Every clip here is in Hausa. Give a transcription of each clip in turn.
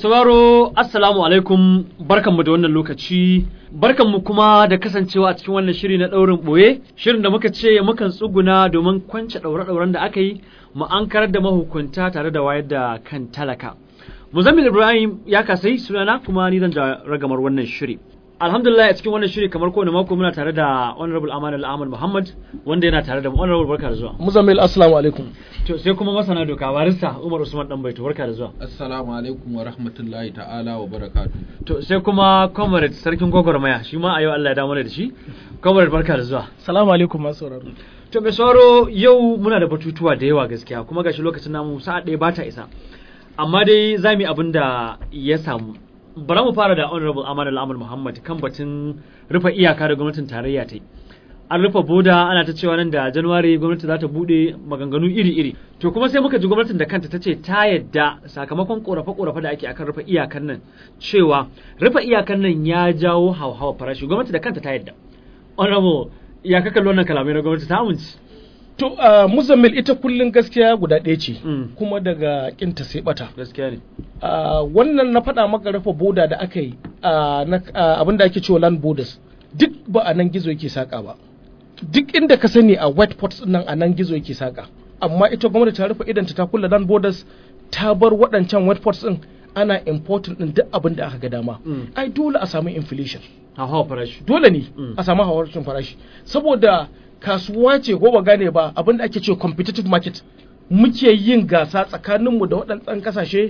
sauraro assalamu alaikum barkanmu da wannan lokaci barkanmu kuma da kasancewa a cikin wannan shiri na ɗaurin ɓoye shirin da muka ce mukan tsuguna domin kwance ɗaure-ɗauren da aka yi mu ankarar da mahukunta tare da wayar da kan talaka muzammil ibrahim ya kasai sunana kuma ni zan ja ragamar wannan shiri alhamdulillah a cikin wannan shiri kamar kowane mako muna tare da honorable aman ahmad muhammad wanda yana tare da mu honorable barka da zuwa Muzammil assalamu alaikum. to sai kuma masana doka barista umar usman dan baito barka da zuwa Assalamu alaikum wa rahmatullahi ta'ala wa barakatu. to sai kuma comrade sarkin gwagwarmaya shi ma a yau Allah ya dawo mana da shi comrade barka da zuwa Salamu alaikum masu sauraro. to mai sauraro yau muna da batutuwa da yawa gaskiya kuma gashi lokacin namu sa'a ɗaya ba ta isa amma dai za mu yi abin da ya samu bara mu fara da honorable aman al'amur muhammad kan batun rufe iyaka da gwamnatin tarayya ta yi an rufe boda ana ta cewa nan da januwari gwamnati za ta bude maganganu iri-iri to kuma sai muka ji gwamnatin da kanta ta ce ta yadda sakamakon korafe-korafe da ake akan rufe iyakan nan cewa rufe iyakan nan ya jawo hauhawa farashi gwamnati da kanta ta yadda honorable ya ka kalli wannan kalamai na gwamnati ta amince To uh, Muzammil ita kullum gaskiya guda ɗaya ce Mm. kuma daga kinta sai bata. gaskiya ne Uh, wannan na faɗa maka rufe boda da aka yi uh, na uh, abin da ake cewa land borders duk ba a nan gizo yake saka ba. Duk inda ka sani a white pots nan a nan gizo yake saka. Amma ita gwamnati ta rufe idanta ta kulle land borders ta bar waɗancan white pots din ana importing din duk abin da aka ga dama. Mm. Ai dole a samu inflation. hauhawa farashi dole ne Mm. a samu hawarcin farashi saboda kasuwa ce ko ba gane ba abinda ake ce competitive market muke yin gasa tsakaninmu da waɗannan kasashe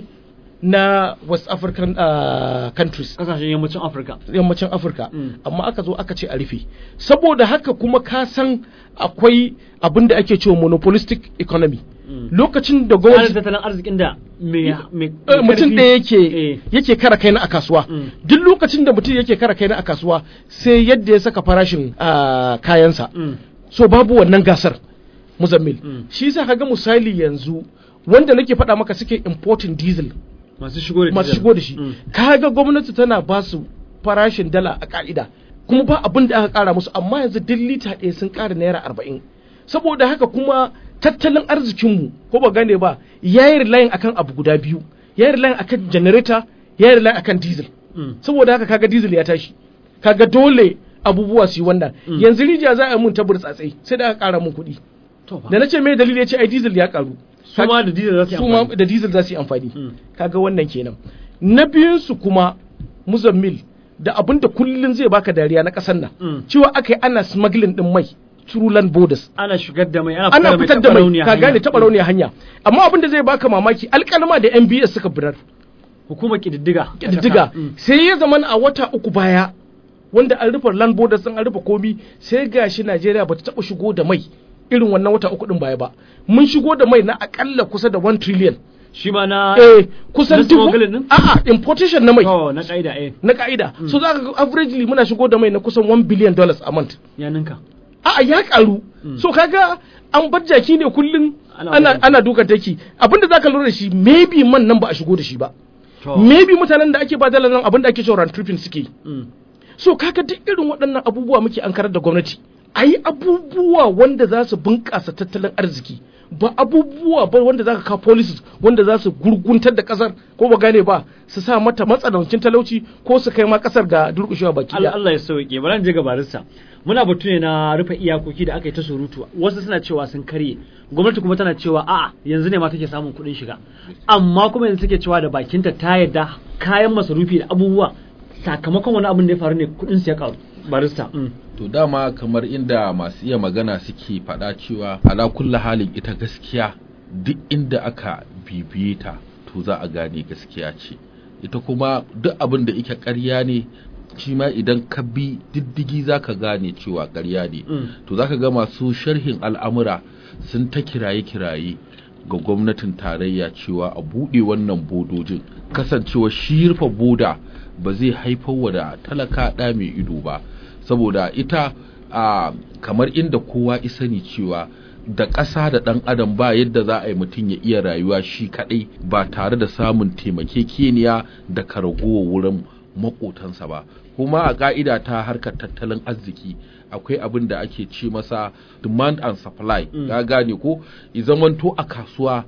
na west african uh, countries kasashen yammacin afirka yammacin afirka Mm. amma aka zo aka ce a rufe saboda haka kuma ka san akwai abin da ake cewa monopolistic economy Mm. lokacin da tsarin gwamnati tattalin arzikin da mai mai Eh, mutum karfi- da yake Eh. yake kara kaina a kasuwa Mm. duk lokacin da mutum yake kara kaina a kasuwa sai yadda ya saka farashin ah, kayansa Mm. so babu wannan gasar muzammil Mm. shi yasa kaga misali yanzu wanda nake faɗa maka suke importing diesel masu shigo da masu diesel. shigo da shi Mm. kaga gwamnati tana ba su farashin dala a ka'ida kuma ba abin da aka kara musu amma yanzu duk lita ɗaya sun kara naira arba'in saboda haka kuma tattalin arzikinmu ko ba gane ba ya yi relying akan abu guda biyu ya yi relying akan generator ya yi relying akan diesel Mm. saboda haka kaga diesel ya tashi kaga dole abubuwa su yi wannan Mm. yanzu rijiya za a yi mun ta burtsatsai sai da aka kara mun kuɗi to fa da na ce mai dalili ya ce ai diesel ya karu su ma da diesel za su yi su ma amfani. da diesel za su yi amfani Mm. kaga wannan kenan na biyun su kuma muzammil da abin da kullun zai baka dariya na ƙasar nan Mm. cewa aka yi ana smuggling din mai through land borders ana shigar da mai ana ana fitar da mai rauniya ka hanya. gane taɓa rauniya hanya amma abin da zai baka mamaki alƙalma da MBS suka birar hukumar kididdiga ƙididdiga Mm. sai ya zama a wata uku baya wanda an rufe land borders sun an rufe komi sai gashi Najeriya bata taɓa shigo da mai irin wannan wata uku din baya ba mun shigo da mai na akalla kusa da 1 trillion shi ma na eh kusan na dubu smuggling din? a'a importation na mai to na kaida eh na ka'ida so za ka ga averagely muna shigo da mai na kusan 1 billion dollars a month ya ninka a'a ya karu so kaga an bar jaki ne kullun Ana ana dukan ana dukan take abinda zaka lura da shi maybe man nan ba a shigo da shi ba to maybe mutanen da ake ba dalar nan abinda ake cewa round tripping suke yi. Mm. so kaga duk irin waɗannan abubuwa muke an karar da gwamnati a yi abubuwa wanda za su bunƙasa tattalin arziki ba abubuwa ba wanda za ka kawo policies wanda za su gurguntar da ƙasar ko ba gane ba su sa mata matsanancin talauci ko su kai ma ƙasar ga durƙushewa baki Allah ɗaya. Allah ya sauke bari je ga barista muna batu ne na rufe iyakoki da aka yi ta surutu wasu suna cewa sun karye gwamnati kuma tana cewa a'a yanzu ne ma take samun kuɗin shiga amma kuma yanzu take cewa da bakinta ta yarda kayan masarufi da abubuwa sakamakon wani abin da ya faru ne kuɗin su ya karu barista mm. To dama kamar inda masu iya magana suke faɗa cewa ala kulla halin ita gaskiya duk inda aka bibiye ta to za a gane gaskiya ce. Ita kuma duk abin da ike ƙarya ne shi ma idan ka bi diddigi za ka gane cewa ƙarya ne. Mm. To za ka ga masu sharhin al'amura sun ta kiraye-kiraye ga gwamnatin tarayya cewa a buɗe wannan bodojin kasancewa shi rufe boda ba zai haifar wa da talaka ɗa mai ido ba saboda ita a kamar inda kowa isani cewa da ƙasa da ɗan adam ba yadda za a yi mutum ya iya rayuwa shi kaɗai ba tare da samun taimakekeniya da karagowa wurin maƙotansa ba kuma a ƙa'ida ta harkar tattalin arziki akwai abin da ake ce masa demand and supply Mm. ga gane ko i zamanto a kasuwa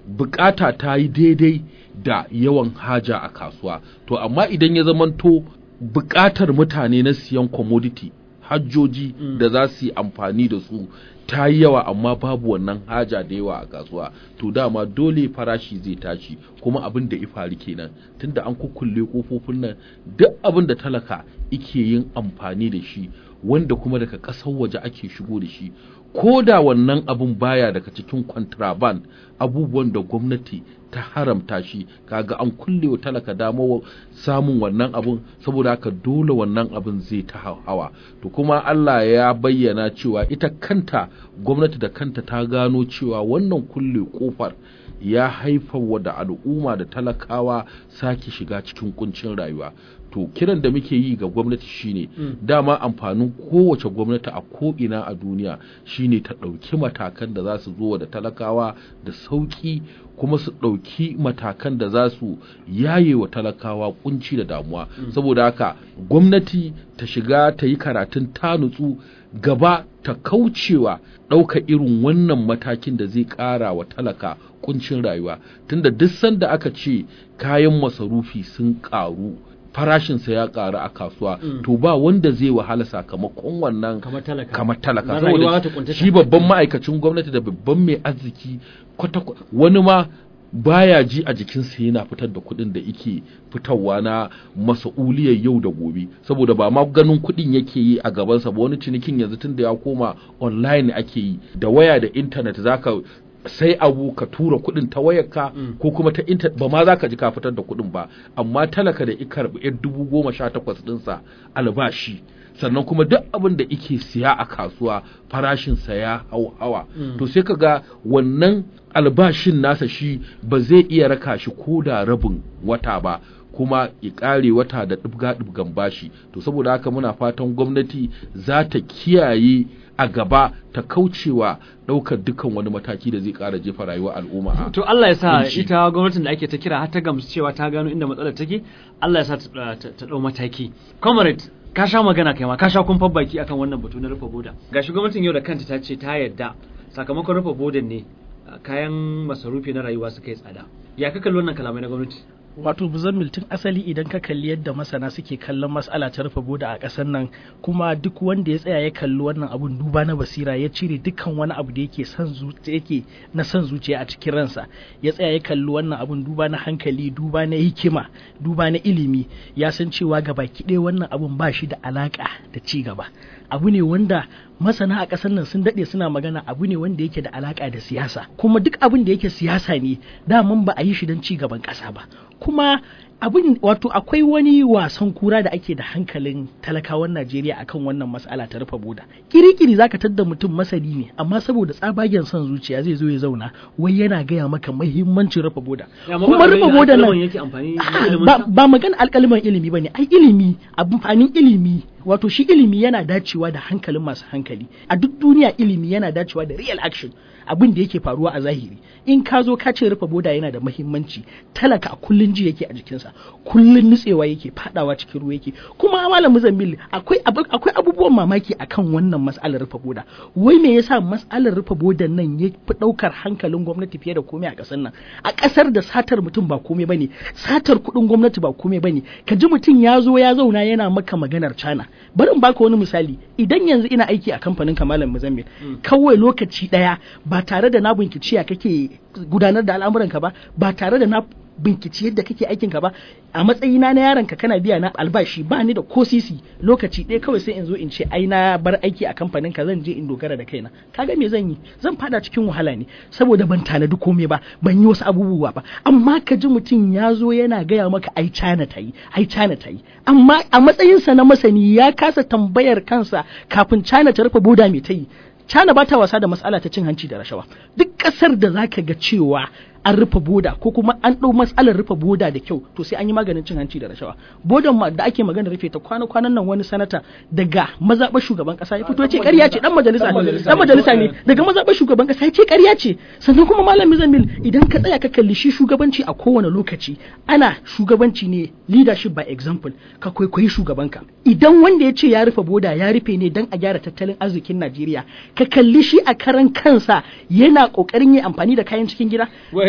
bukata ta yi daidai da yawan haja a kasuwa to amma idan ya zamanto bukatar mutane na siyan commodity hajjoji Mm. da za su yi amfani da su ta yi yawa amma babu wannan haja da yawa a kasuwa to dama dole farashi zai tashi kuma abin da ifari kenan tunda an kukkulle kofofin nan duk abin da talaka ike yin amfani da shi wanda kuma daga ƙasar waje ake shigo da shi ko da wannan abin baya daga cikin contraband abubuwan da gwamnati ta haramta shi kaga an kulle wa talaka damar samun wannan abun saboda haka dole wannan abin zai ta hawa to kuma Allah ya bayyana cewa ita kanta gwamnati da kanta ta gano cewa wannan kulle kofar ya haifar wa da al'umma da talakawa sake shiga cikin kuncin rayuwa to kiran da muke yi ga gwamnati shine Mm. dama amfanin kowace gwamnati a ko'ina a duniya shine ta ɗauki matakan da za su zo da talakawa da sauƙi kuma su ɗauki matakan da za su yaye wa talakawa kunci da damuwa saboda haka gwamnati ta shiga ta yi karatun ta nutsu gaba ta kaucewa ɗauka irin wannan matakin da zai ƙara wa talaka kuncin rayuwa tunda duk sanda aka ce kayan masarufi sun ƙaru farashinsa ya ƙaru a kasuwa Mm. to ba wanda zai wahala sakamakon wannan kamar talaka kamar talaka Na rayuwa za ta saboda kuntata. shi babban ma'aikacin gwamnati da babban mai arziki kwata wani ma baya ji a jikinsa yana fitar da kuɗin da yake fitarwa na masa'uliyar yau da gobe saboda ba ma ganin kuɗin yake yi a gabansa ba wani cinikin yanzu tun da ya koma online ake yi da waya da intanet zaka sai abu ka tura kuɗin ta wayarka Mm. ko kuma ta intanet ba ma za ka ji ka fitar da kuɗin ba amma talaka da ikar yar dubu goma sha takwas ɗinsa albashi sannan kuma duk abin da ike siya a kasuwa farashinsa ya hau hawa Mm. to sai ka ga wannan albashin nasa shi ba zai iya raka shi ko da rabin wata ba kuma ya ƙare wata da ɗibga-ɗibgan bashi to saboda haka muna fatan gwamnati za ta kiyaye a gaba ta kaucewa ɗaukar dukkan wani mataki da zai ƙara jefa rayuwar al'umma a to Allah ya sa kunci. ita gwamnatin da ake ta kira har ta gamsu cewa ta gano inda matsalar take Allah ya sa ta ta- ta dau mataki comrade ka sha magana kai ma ka sha kumfar baki akan wannan batu na rufe boda gashi gwamnatin yau da kanta ta ce ta yarda sakamakon rufe bodan ne uh, kayan masarufi na rayuwa suka yi tsada ya ka kalli wannan kalamai na gwamnati wato buzammil tun asali idan ka kalli yadda masana suke kallon mas'ala ta rufe boda a ƙasar nan kuma duk wanda ya tsaya ya kalli wannan abun duba na basira ya cire dukkan wani abu da yake son zuciya yake na son zuciya a cikin ransa ya tsaya ya kalli wannan abun duba na hankali duba na hikima duba na ilimi ya san cewa gabaki ɗaya wannan abun ba shi da alaka da ci gaba abu ne wanda masana a ƙasar nan sun daɗe suna magana abu ne wanda yake da alaƙa da siyasa kuma duk abin da yake siyasa ne daman ba a yi shi don ci gaban ƙasa ba kuma abin wato akwai wani wasan kura da ake da hankalin talakawan Najeriya akan wannan mas'ala ta rufe boda kirikiri zaka tadda mutum masani ne amma saboda tsabagen son zuciya zai zo ya zauna wai yana gaya maka muhimmancin rufe boda kuma rufe boda nan yake amfani da A'a, ilimin ba, sa? ba maganar alkaliman ilimi ba ne ai ilimi amfanin ilimi wato shi ilimi yana dacewa da hankalin masu hankali a duk duniya ilimi yana dacewa da real action abin da yake faruwa a zahiri in ka zo ka ce rufe boda yana da mahimmanci talaka a kullun ji yake a jikinsa kullun nutsewa yake fadawa cikin ruwa yake kuma malam Muzambil akwai abu- akwai abubuwan mamaki akan wannan mas'alar rufe boda wai me yasa mas'alar rufe bodan nan ya fi daukar hankalin gwamnati fiye da komai a kasar nan a kasar da satar mutum ba komai bane satar kuɗin gwamnati ba komai bane ka ji mutum ya zo ya zauna yana maka maganar cana bari in baka wani misali idan yanzu ina aiki a kamfanin kamalan Muzambil kawai lokaci daya ba tare da na binciki ya kake gudanar da al'amuranka ba ba tare da na binkici yadda kake aikinka ba a matsayina na yaron ka kana biya na albashi ba ni da ko sisi lokaci ɗaya kawai sai in zo in ce ai na bar aiki a kamfanin ka zan je in dogara da kaina kaga me zan yi zan fada cikin wahala ne saboda ban tanadi komai ba ban yi wasu abubuwa ba amma ka ji mutum ya zo yana gaya maka ai China ta yi ai China ta yi amma a matsayinsa na masani ya kasa tambayar kansa kafin China ta rufe boda me ta yi China ba ta wasa da matsala ta cin hanci da rashawa. Duk ƙasar da za ka ga cewa an rufe boda ko kuma an ɗau matsalar rufe boda da kyau to sai an yi maganin cin hanci da rashawa. Bodan ma da ake magana rufe ta kwana kwanan nan wani sanata daga mazaɓar shugaban ƙasa ya fito ya ce ƙarya ce dan majalisa ne dan majalisa ne daga mazaɓar shugaban ƙasa ya ce ƙarya ce sannan kuma malam Mizamil idan ka tsaya ka kalli shi shugabanci a kowane lokaci ana shugabanci ne leadership by example ka kwaikwayi shugabanka idan wanda ya ce ya rufe boda ya rufe ne dan a gyara tattalin arzikin Najeriya ka kalli shi a karan kansa yana kokarin yin amfani da kayan cikin gida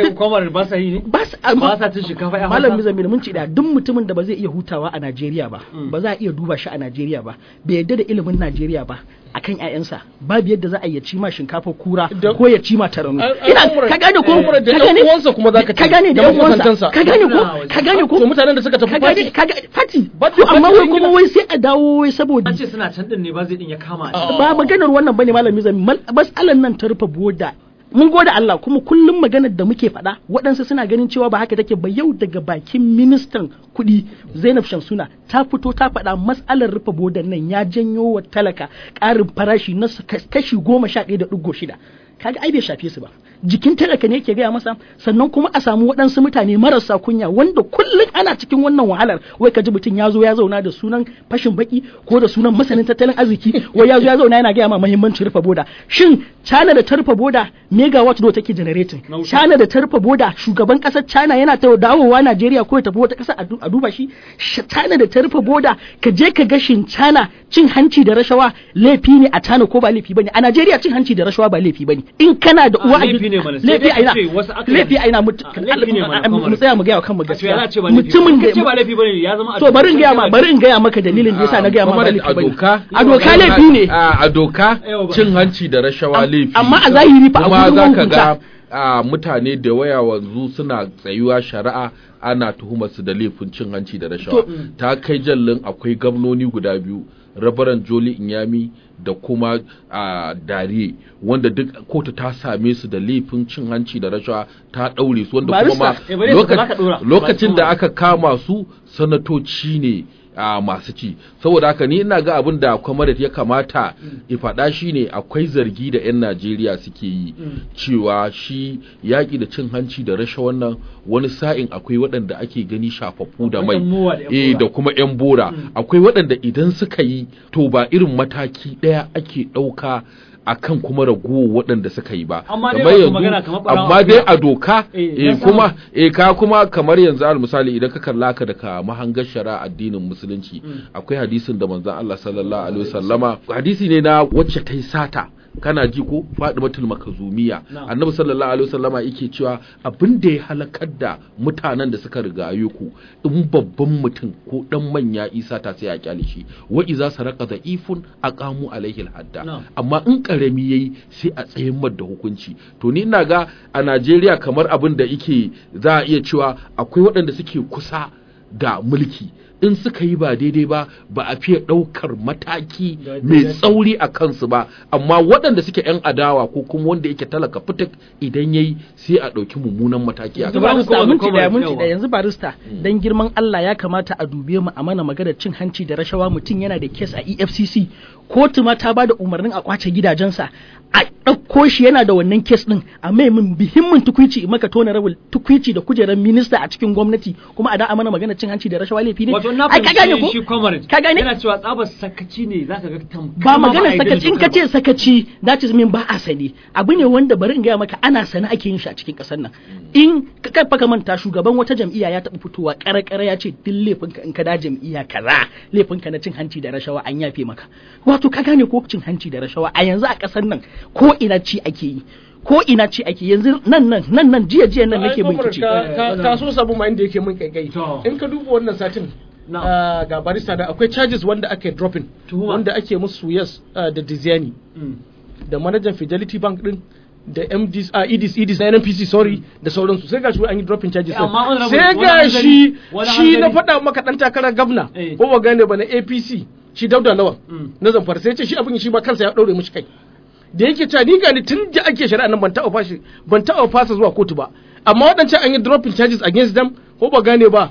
kai kwamar ba sa yi ne ba su ba sa cin shinkafa ya malam hausa Mizamil mun ce da duk mutumin da ba zai iya hutawa a Najeriya ba Mm. ba za a iya duba shi a Najeriya ba bai yadda da ilimin Najeriya ba akan ƴaƴansa babu yadda za a iya ci ma shinkafa kura Da- ko ya ci ma taranu Ai- ai, ina Umar- ka gane ko eh, ka da gane ɗan uwansa kuma zaka ka ce, gane da da ɗan uwansa makusantansa. ka gane ko Ina waje. ka gane ko to mutanen da suka tafi ka fati gane- ka gane fati But- to amma but wai in kuma gida- wai sai a dawo wai saboda an ce suna can din ne ba zai din ya kama a Ah. ba maganar wannan bane malami zami masalan nan ta rufe boda mun gode Allah kuma kullum maganar da muke faɗa waɗansu suna ganin cewa ba haka take ba yau daga bakin ministan kuɗi Zainab Shamsuna ta fito ta faɗa matsalar rufe bodan nan ya janyo wa talaka ƙarin farashi na s- kashi goma sha ɗaya da ɗigo shida kaga ai bai shafe su ba jikin talaka ne yake gaya masa sannan kuma a samu waɗansu mutane marasa kunya wanda kullum ana cikin wannan wahalar wai ka ji mutum ya zo ya zauna da sunan fashin baki ko da sunan masanin tattalin arziki wai ya zo ya zauna yana gaya ma muhimmancin rufe boda shin China da ta rufe boda megawatt do take generating Na wuta. China da ta rufe boda shugaban kasar China yana ta dawowa Najeriya ko ya tafi wata kasa a du- a duba shi Sh- China da ta rufe boda ka je ka ga shin China cin hanci da rashawa laifi ne a China ko ba laifi bane a Najeriya cin hanci da rashawa ba laifi bane in kana da Ah, uwa a laifi gid- ne mana, sai laifi dai a a ina ce wasu aka laifi yi. a ina mutu Ah, laifi ne mana, mu Kwamar. tsaya mu gaya wa kanmu a ce gaskiya yana ce ba laifi mutumin Ka ce da ba laifi bane ya zama a to bari in gaya ma dokar bari in gaya maka dalilin da yasa na gaya ma ba Kuma laifi a bane doka a doka laifi ne a a doka Yawa ba. cin hanci da rashawa Am- laifi amma a zahiri fa a kuma gudun za ka hukunta. ga a mutane da waya wanzu suna tsayuwa shari'a ana tuhumar su da laifin cin hanci da rashawa ta kai jallin akwai gwamnoni guda biyu rabaran joli inyami da kuma a dariye wanda duk kotu ta same su da laifin cin hanci da rashawa ta daure su wanda kuma ma Barista, eh, bari su loka- baka dora. lokacin da Ba aka kama su sanatoci ne a masu ci saboda haka ni ina ga abin da kwamarat ya kamata ya faɗa shi ne akwai zargi da 'yan najeriya suke yi cewa shi yaƙi da cin hanci da rasha wannan wani sa'in akwai waɗanda ake gani shafaffu da mai Akwai 'yan mowa da 'yan eh bora. da kuma 'yan bora akwai waɗanda idan suka yi to ba irin mataki ɗaya ake ɗauka akan kuma ragowar waɗanda suka yi ba Amma dai Kamar wato yanzu- magana kamar ɓarawo amma dai akuya. a doka Eh, eh, ya kuma samu. eh ka kuma kamar yanzu al misali idan ka kalla ka daga mahangar shari'a addinin musulunci akwai hadisin da manzon Allah sallallahu alaihi wasallama hadisi ne na wacce ta yi sata kana ji ko Fadimatul Makazumiya Na'am. annabi sallallahu alaihi wasallama yake cewa abin da ya halakar da mutanen da suka rigaye ku in babban mutum ko dan manya isa ta sai a kyale shi wa iza saraka da ifun aqamu alaihi hadda Na'am. amma in karami yayi sai a tsayin mar da hukunci to ni ina ga a Najeriya kamar abin da yake za a iya cewa akwai waɗanda suke kusa da mulki in suka yi ba daidai ba ba a fiye ɗaukar mataki Da- mai da- tsauri a kansu ba amma waɗanda suke 'yan adawa ko kuma wanda yake talaka fitik idan yayi sai a ɗauki mummunan mataki a yanzu Bari mu barista koma ga minti daya Comrade, minti yawa. daya yanzu barista dan girman Allah ya kamata a dube mu a mana magana cin hanci da rashawa mutum yana da kes a EFCC kotu ma ta bada umarnin a kwace gidajensa a ɗauko shi yana da wannan kes din a mai min muhimmin tukwici in maka tona rabul tukwici da kujerar minista a cikin gwamnati kuma a da a mana magana cin hanci da rashawa laifi ne wato na ai ka gane ko fahimci shi comrade ka gane yana cewa tsabar sakaci ne zaka ga tamkar ba ma magana a yarda da sakaci in dokar ka ce sakaci that is mean ba a sani abu ne wanda bari in gaya maka ana sani ake yin shi a cikin kasar nan in ka kai fa ka manta shugaban wata jam'iyya ya taɓa fitowa ƙara ya ce duk laifinka in ka da jam'iyya kaza laifinka na cin hanci da rashawa an yafe maka wato ka gane ko cin hanci da rashawa a yanzu a kasar nan ko ina ci ake yi ko ina ci ake yanzu nan nan nan nan jiya jiya nan nake bin kici ka ka so sabu ma inda yake min kaikai To. in ka duba wannan satin Na'am. ah, ga barista da akwai charges wanda ake dropping Tuhuma. wanda ake musu yes ah, da Diziani Mm. da manajan Fidelity Bank din da MDs a EDs EDs na NNPC sorry da sauransu sai gashi an yi dropping charges Eh, amma din. honorable, sai wani ga shi hanzari- wani shi na hanzari- faɗa maka dan takarar gwamna Eh. ko ba gane ba na APC shi Dauda Lawan Mm. na Zamfara sai ya ce shi abin shi ba kansa ya daure mishi kai da yake cewa ni gani tun da ake shari'a nan ban taɓa fashi ban taɓa fasa zuwa kotu ba amma waɗancan an yi dropping charges against them ko ba gane ba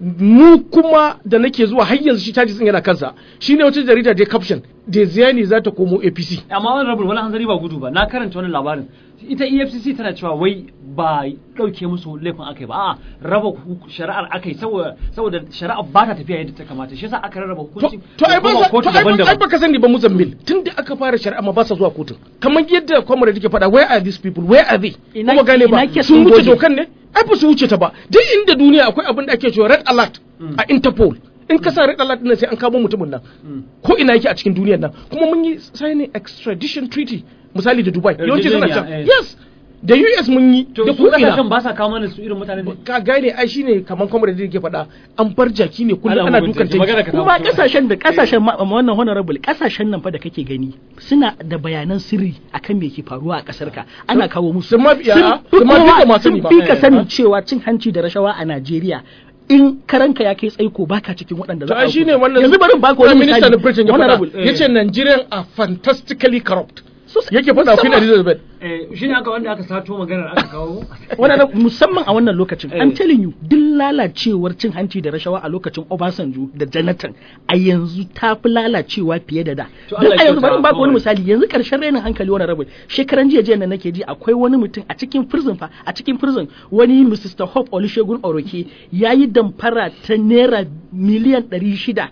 mu kuma da nake zuwa har yanzu shi charges din yana kansa shine wata jarida da caption da ziyani za ta komo APC amma wani rabin wani hanzari ba gudu ba na karanta wani labarin ita efcc tana cewa wai ba ɗauke musu laifin aka yi ba a'a raba hu- shari'ar aka yi saboda saboda shari'ar ba ta tafiya yadda ta kamata shi yasa aka rarraba to hukunci to ai ba koma sa- kotu to ai ba- ai daban-daban baka sani ba muzammil tunda aka fara shari'a ma ba sa zuwa kotun kamar yadda kwamar da ke faɗa where are these people where are they Ina- kuma gane ba ina ke sun sun wuce goge? dokan ne ai ba su wuce ta ba duk inda duniya akwai abin da ake cewa red alert a interpol in ka sa red alert din sai an kamo mutumin nan ko ina yake a cikin duniyar nan kuma mun yi signing extradition treaty misali da dubai yawanci suna can Yarjejeniya, eh. yes da US mun yi to da su ko ina. kasashen ba sa kawo mana su irin mutane ne ka gane ai shine kamar kwamar da yake faɗa an bar jaki ne kullum Allah ana mugunta, dukan ji magana tanki ka kuma kawo. kasashen da kasashen ma- ma wannan honorable kasashen nan fa da kake gani suna da bayanan sirri akan me ke faruwa a kasar ka ana kawo musu sun ma- ya, Sun fi sun ma fi kowa- ka ma sun sani ba. fi ka Eh, sani eh. cewa cin hanci da rashawa a Najeriya in karanka ya kai tsaiko baka cikin waɗanda to za ai a shine hukunta. wannan yanzu bari in baka Prime wani Minister misali na Britain ya honorable faɗa yace Nigerian are fantastically corrupt Sosai. yake faɗa Queen Musamman- Elizabeth eh shine aka wanda aka sato maganar aka kawo wannan musamman a wannan lokacin Eh. I'm telling you duk lalacewar cin hanci da rashawa a lokacin Obasanjo da Jonathan a yanzu ta fi lalacewa fiye da da To duk Allah ya a yanzu kyauta, bari in baka wani Muhammad. misali yanzu karshen rainin hankali wani rabu shekaran jiya jiya da nake ji akwai wani mutum a cikin prison fa a cikin prison wani Mr. Hope Olusegun Oroke yayi damfara ta naira miliyan 600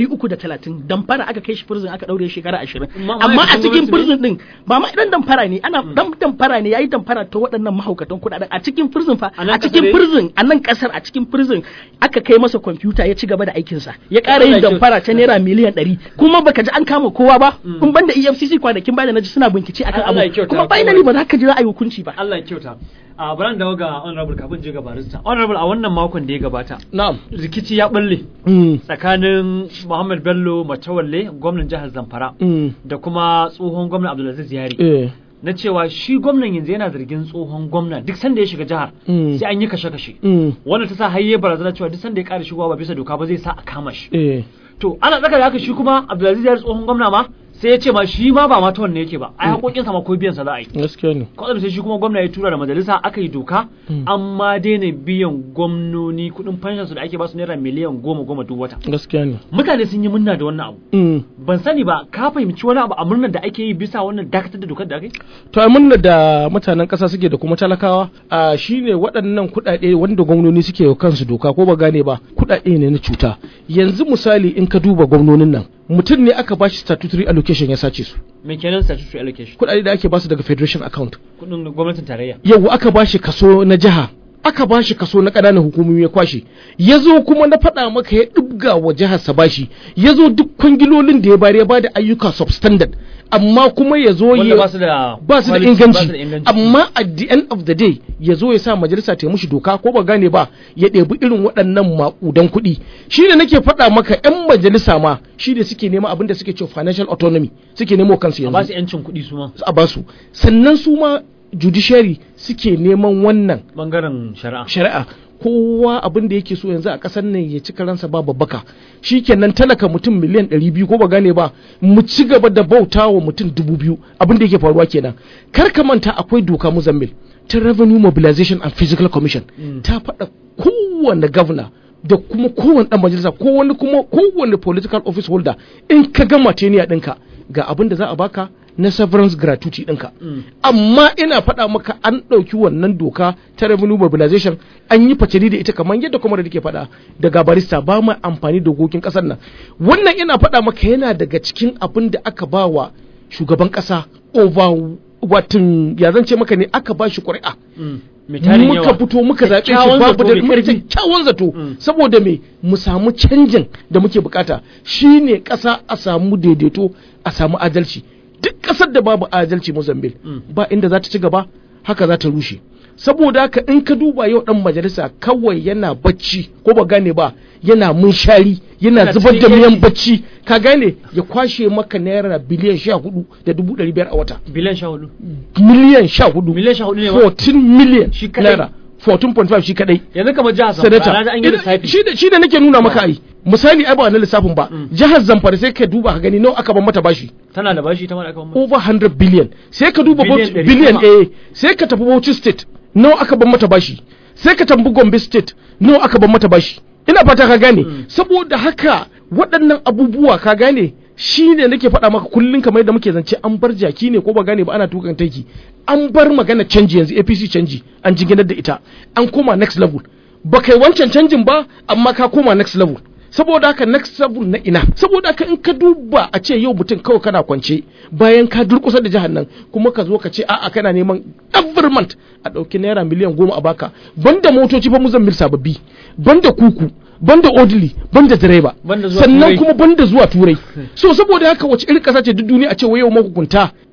330 damfara aka kai shi prison aka daure shekara 20 Ma- amma a ma'aikatan cikin gwamnati ne? prison din ba ma idan damfara ne ana dan damfara ne yayi damfara ta waɗannan mahaukatan kuɗaɗen a cikin prison fa A nan a cikin ƙasar prison a nan kasar a cikin prison aka kai masa kwamfuta ya ci gaba da aikinsa ya ƙara Allah yin ya damfara ta naira miliyan ɗari kuma baka ji an kama kowa ba in banda EFCC kwanakin baya da naji suna bincike akan Allah ya abu kyauta, kuma kuma- finally ba za ka ji za a yi hukunci ba Allah ya kyauta a bari dawo ga honorable kafin je ga barista honorable a wannan makon da ya gabata na'am rikici ya balle mm. tsakanin Muhammad Bello Matawalle gwamnan jihar Zamfara Mm. da kuma tsohon gwamnan Abdulaziz Yari eh na cewa shi gwamnan yanzu yana zargin tsohon gwamna duk sanda ya shiga jihar Mm. sai an yi kashe-kashe mm. wannan ta sa hayye barazana cewa duk sanda ya ƙara shigowa ba bisa doka ba zai sa a kama shi eh to ana tsaka da haka shi kuma Abdulaziz Yari tsohon gwamna ma sai ya ce ma shi ma ba ma ta wanne yake ba ai haƙoƙinsa ma ko biyan sa za a yi gaskiya ne kwatsam sai shi kuma gwamna ya tura da majalisa aka yi doka Mm. amma daina biyan gwamnoni kuɗin fanshan su da ake ba su naira miliyan goma goma duk wata gaskiya ne mutane sun yi murna da wannan abu mm. ban sani ba ka fahimci wani abu a murnar da ake yi bisa wannan dakatar da dokar da aka yi to a munna da mutanen ƙasa suke da kuma talakawa a shine waɗannan kuɗaɗe wanda gwamnoni suke wa kansu doka ko ba gane ba kuɗaɗe ne na cuta yanzu misali in ka duba gwamnonin nan mutum ne aka bashi statutory allocation ya sace su me kenan statutory allocation kuɗaɗe da ake basu daga federation account kuɗin gwamnatin tarayya yau aka bashi kaso na jiha aka bashi kaso na ƙananan hukumomi ya kwashe ya zo kuma na faɗa maka ya ɗibga wa jihar sa bashi ya zo duk kwangilolin da ya bari ya bada ayyuka substandard amma kuma ya zo wanda ya ba su da ba su da quality, ba inganci su da inganci amma at the end of the day ya zo ya sa majalisa ta yi mushi doka ko ba gane ba ya ɗebi irin waɗannan maƙudan kuɗi shi ne nake faɗa maka 'yan majalisa ma shi ne suke nema abin da suke cewa financial autonomy suke nemo kansu a ba yanzu su yancin kuɗi su ma a basu sannan su ma judiciary suke neman wannan bangaren shari'a shari'a kowa abin da yake so yanzu a ƙasar nan ya ci karansa ba babbaka shikenan talaka mutum miliyan ɗari biyu ko ba gane ba mu ci gaba da bauta wa mutum dubu biyu abin da yake faruwa kenan kar ka manta akwai doka muzammil ta revenue mobilization and physical commission ta faɗa kowane governor da kuma kowane ɗan majalisa ko wani kuma kowane political office holder in ka gama teniya ɗinka ga abin da za a baka na severance gratuity ɗinka amma ina faɗa maka an ɗauki wannan doka ta revenue mobilization an yi facili da ita kamar yadda kuma da ke faɗa daga barista ba mu amfani da dokokin ƙasar nan wannan ina faɗa maka yana daga cikin abin da aka ba wa shugaban ƙasa over watan ya zan ce maka ne aka ba shi ƙuri'a mai tarin muka yawa fito muka zaɓe shi Kyakkyawan babu zato da mai mai ƙarfi. kyakkyawan zato Mm. saboda me mu samu canjin da muke bukata shine ƙasa a samu daidaito a samu adalci duk ƙasar da babu adalci Mozambique Mm. ba inda za ta ci gaba haka za ta rushe saboda haka in ka duba yau dan majalisa kawai yana bacci ko ba gane ba yana munshari yana Yana zubar da cikin miyan yanci. bacci ka gane ya kwashe maka naira biliyan sha hudu da dubu ɗari biyar a wata biliyan sha hudu miliyan sha hudu miliyan sha hudu ne ma 14 million Shi kadai. naira 14.5 shi kadai yanzu kamar jihar Zamfara na sanata ji an yi lissafi shi da shi da nake nuna maka ai misali ai ba wannan lissafin ba Mm. jihar Zamfara sai ka duba ka gani nawa aka ban mata bashi tana da bashi ta mara aka ba over 100 billion sai ka duba Billion Bauchi- ɗari billion sama. eh sai ka tafi Bauchi state nawa aka ban mata bashi sai ka tambi Gombe state nawa aka ban mata bashi ina fata ka gane Mm. saboda haka waɗannan abubuwa ka gane shi ne nake faɗa maka kullum kamar yadda muke zance an bar jaki ne ko ba gane ba ana tukan taiki an bar magana canji yanzu APC canji an jiginar da ita an koma next level ba kai wancan canjin ba amma ka koma next level saboda haka next level na ina saboda haka in ka duba a ce yau mutum kawai kana kwance bayan ka durkusa da jihar nan kuma ka zo ka ce a'a kana neman every month a ɗauki naira miliyan goma a baka banda motoci fa muzammil sababbi banda kuku banda odili banda direba Banda zuwa sannan Turai. kuma banda zuwa turai so saboda haka wace irin kasa ce duk duniya a ce wai yau mahukunta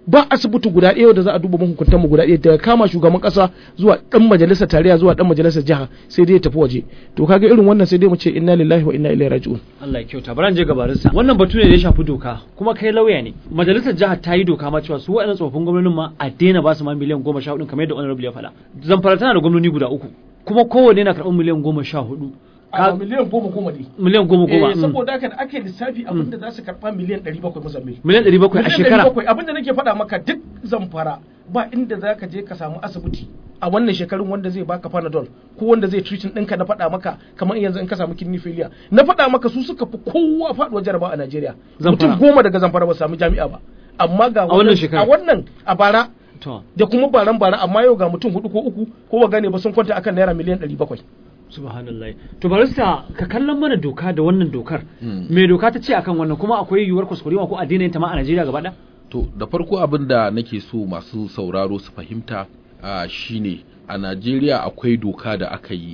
ba asibiti guda ɗaya da za a duba mahukuntan mu guda ɗaya daga kama shugaban ƙasa zuwa ɗan majalisar tarayya zuwa ɗan majalisar jiha sai dai ya tafi waje to kaga irin wannan sai dai mu ce inna lillahi wa inna ilaihi raji'un Allah ya kyauta bari je gabarinsa wannan batu ne da ya shafi doka kuma kai lauya ne majalisar jihar ta yi doka ma cewa su waɗannan tsofaffin gwamnonin ma a daina ba su ma miliyan goma sha hudu kamar yadda honorable ya faɗa zamfara tana da gwamnoni guda uku kuma kowanne na karɓar miliyan goma sha hudu a miliyan goma goma ne miliyan goma goma Eh, saboda haka da ake lissafi abinda za su karɓa miliyan ɗari bakwai musamman miliyan ɗari bakwai a shekara abinda nake faɗa maka duk zamfara ba inda za ka je ka samu asibiti a wannan shekarun wanda zai baka panadol ko wanda zai treating ɗinka na faɗa maka kamar yanzu in ka samu kidney failure na faɗa maka su suka fi kowa faɗuwar jarabawa a Najeriya Zamfara. mutum goma daga zamfara ba su samu jami'a ba amma ga A wannan shekara. a wannan a bara to da kuma baran bara amma yau ga mutum hudu ko uku ko ba gane ba sun kwanta akan naira miliyan ɗari bakwai subhanallah to barista ka kallon mana doka da wannan dokar Mm. me doka ta ce akan wannan kuma akwai yiwuwar kuskurewa ko addinin yin ta ma a Najeriya gaba ɗaya To da farko abin da nake so masu sauraro su fahimta a shine a Najeriya akwai doka da aka yi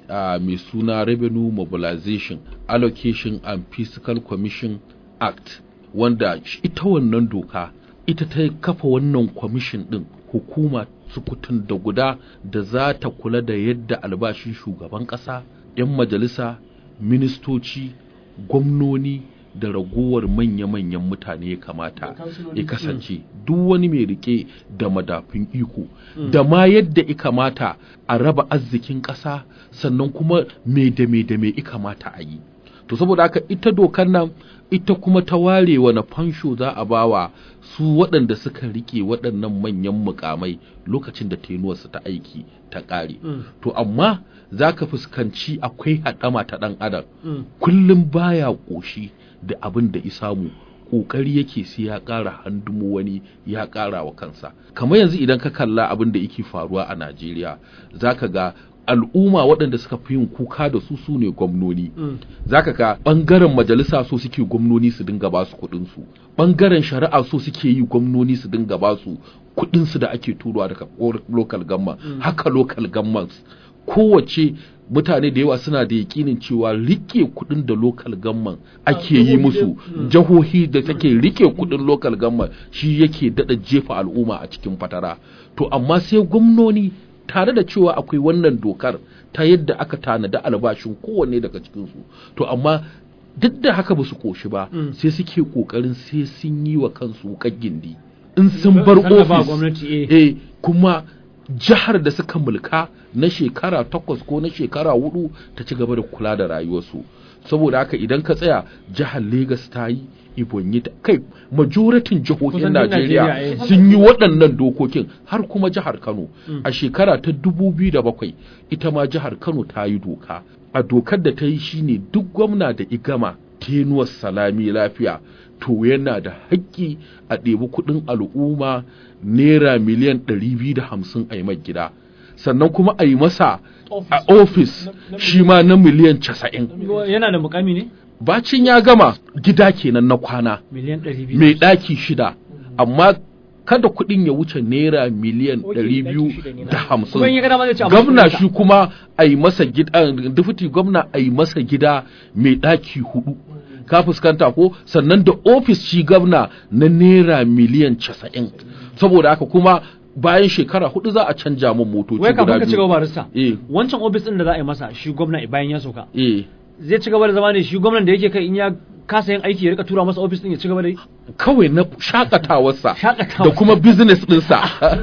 a mai suna Revenue Mobilization Allocation and Fiscal Commission Act wanda sh- ita wannan doka ita ta kafa wannan kwamishin din hukuma sukutun da guda da za ta kula da yadda albashin shugaban ƙasa 'yan majalisa ministoci gwamnoni da ragowar manya-manyan mutane ya kamata ya kasance duk wani mai rike da madafin iko da ma yadda ya kamata a raba arzikin ƙasa sannan kuma me da me da me ya kamata a yi to saboda haka ita dokar nan ita kuma ta ware wani fansho za a bawa su waɗanda suka rike waɗannan manyan mukamai lokacin da tenuwarsu ta aiki ta ƙare Mm. to amma za ka fuskanci akwai haɗama ta ɗan adam Mm. kullum baya ƙoshi da abin da isamu ƙoƙari yake sai ya ƙara handumo wani ya ƙara wa kansa kamar yanzu idan ka kalla abin da yake faruwa a najeriya za ka ga al'umma waɗanda suka fi yin kuka da su su ne gwamnoni Mm. zaka ga ɓangaren majalisa so suke gwamnoni su dinga ba su kuɗinsu ɓangaren shari'a so suke yi gwamnoni su dinga ba su kuɗinsu da ake turowa daga or- local government haka local governments kowace mutane da yawa suna da yakinin cewa rike kuɗin da local government ake yi musu jihohi da take rike kuɗin local government shi yake daɗa jefa al'umma a cikin fatara to amma sai gwamnoni tare da cewa akwai wannan dokar ta yadda aka tanada albashin kowanne daga cikinsu to amma duk da haka ba su koshi ba Mm. sai suke kokarin sai sun yi wa kansu wuƙar gindi in sun bar Tallafa ofis gwamnati, eh. eh kuma jihar da suka mulka na shekara takwas ko na shekara hudu ta ci gaba da kula da rayuwarsu saboda haka idan ka tsaya jihar Legas ta yi Ibonyi ta kai majoratin jihohin Kusan duk Najeriya Najeriya, eh. sun yi waɗannan dokokin har kuma jihar Kano a shekara ta 2007 ita ma jihar Kano ta yi doka a dokar da ta yi shine duk gwamna da igama tenuwar salami lafiya to yana da haƙƙi a ɗebi kuɗin al'umma naira miliyan 250 a yi mai gida sannan kuma a yi masa a ofis shi ma na miliyan 90 yana da mukami ne bacin ya gama gida kenan na kwana miliyan ɗari biyu mai ɗaki shida amma kada kuɗin ya wuce naira miliyan Ok, ɗari biyu ɗaki shida ne na. da hamsin kuma in ya gada ma zai ci gwamna shi kuma a yi masa gida dufiti gwamna a yi masa gida mai ɗaki hudu ka fuskanta ko sannan da ofis shi gwamna na naira miliyan casa'in saboda haka kuma bayan shekara hudu za a canja min motoci wai kafin guda ka ci gaba biyu barista eh wancan ofis din da za a yi masa shi gwamna bayan ya sauka eh zai ci gaba da zama ne shi gwamnan da yake kai in ya kasa yin aiki ya rika tura masa ofis din ya ci gaba da yi kawai na shakatawarsa Shakatawa. da kuma business ɗinsa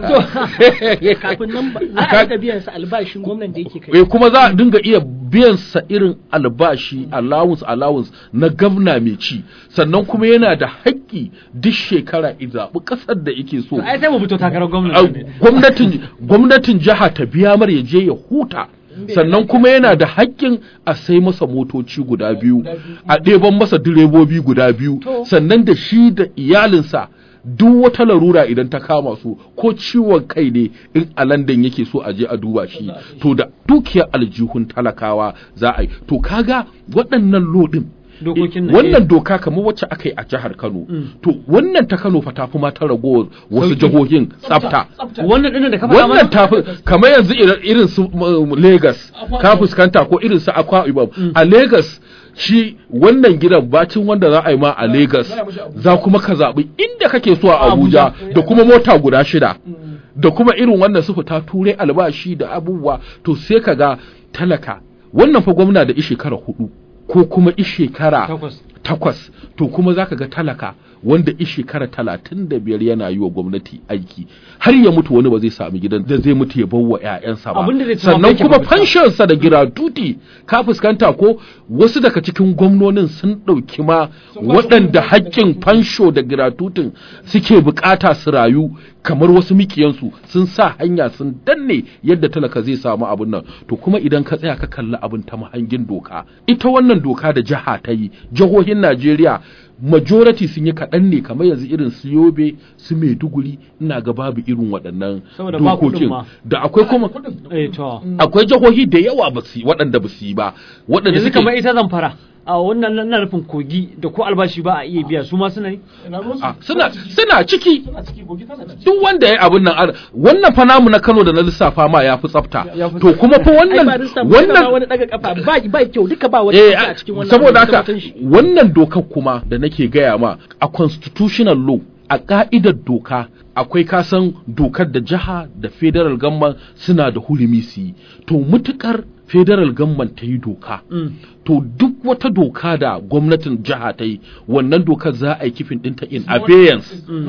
kafin nan ba za a rika biyan sa albashin gwamnan da yake kai eh kuma za a dinga iya biyan sa irin albashi allowance allowance na gwamna mai ci sannan kuma yana da haƙƙi duk shekara i zaɓi ƙasar da yake so To ai sai mu fito takarar a gwamna ne gwamnatin gwamnatin jiha ta biya mar ya je ya huta sannan kuma yana da haƙƙin a sai masa motoci guda biyu a ɗeban masa direbobi guda biyu sannan da shi da iyalinsa duk wata larura idan ta kama su ko ciwon kai ne in a London yake so a je a duba shi to da dukiyar aljihun talakawa za a yi to kaga waɗannan lodin Dokokin nan, wannan doka kamar wacce aka yi a jihar Kano to wannan ta Kano fa ta fi ma ta ragowar wasu Sauki. jihohin tsafta wannan dinnan da ka faɗa wannan mana tafi kamar yanzu irin- irin su um, Lagos ka fuskanta ko irin su Akwa Ibom a Lagos shi wannan gidan bacin wanda za a yi ma a Lagos za kuma ka zaɓi inda kake so a Abuja da kuma mota guda shida da kuma irin wannan su fita turai albashi da abubuwa to sai ka ga talaka wannan fa gwamna da shekara hudu ko kuma shekara Takwas. takwas to kuma zaka ga talaka wanda shekara talatin da biyar yana yi wa gwamnati aiki har ya mutu wani ba zai sami gidan da zai mutu ya bawa ƴaƴansa ba Abin da zai ci ma sannan bai kuma kyauta. fanshansa da giratuti ka fuskanta ko wasu daga cikin gwamnonin sun ɗauki ma waɗanda haƙƙin fansho da giratutin suke bukata su rayu kamar wasu mikiyansu sun sa hanya sun danne yadda talaka zai samu abin nan to kuma idan ka tsaya ka kalli abin ta mahangin doka ita wannan doka da jiha ta yi jihohin Najeriya majority sun yi kaɗan ne kamar yanzu irin su yobe su maiduguri ina ga babu irin waɗannan Saboda ba kuɗin dokokin ma. da akwai kuma eh to akwai jihohi da yawa ba su yi waɗanda ba su yi ba waɗanda yanzu suke kamar ita zamfara a wannan na nufin kogi da ko albashi ba a iya biya su ma suna yi a, suna suna ciki suna ciki gogi tana ciki duk wanda ya abin nan ar- wannan fa namu na Kano da na lissafa ma ya fi tsafta Ya fi to kuma fa ai wannan ba rinsa wannan wannan wani daga kafa ba ba kyau duka ba wata eh a a- cikin wannan saboda abin da haka mutum shi. wannan dokar kuma da nake gaya ma a constitutional law a ka'idar doka akwai kasan dokar da jiha da federal government suna da hurumi su yi to mutukar federal government ta yi doka Mm. to duk wata doka da gwamnatin jiha ta yi wannan dokar za a yi kifin ɗinta in abeyance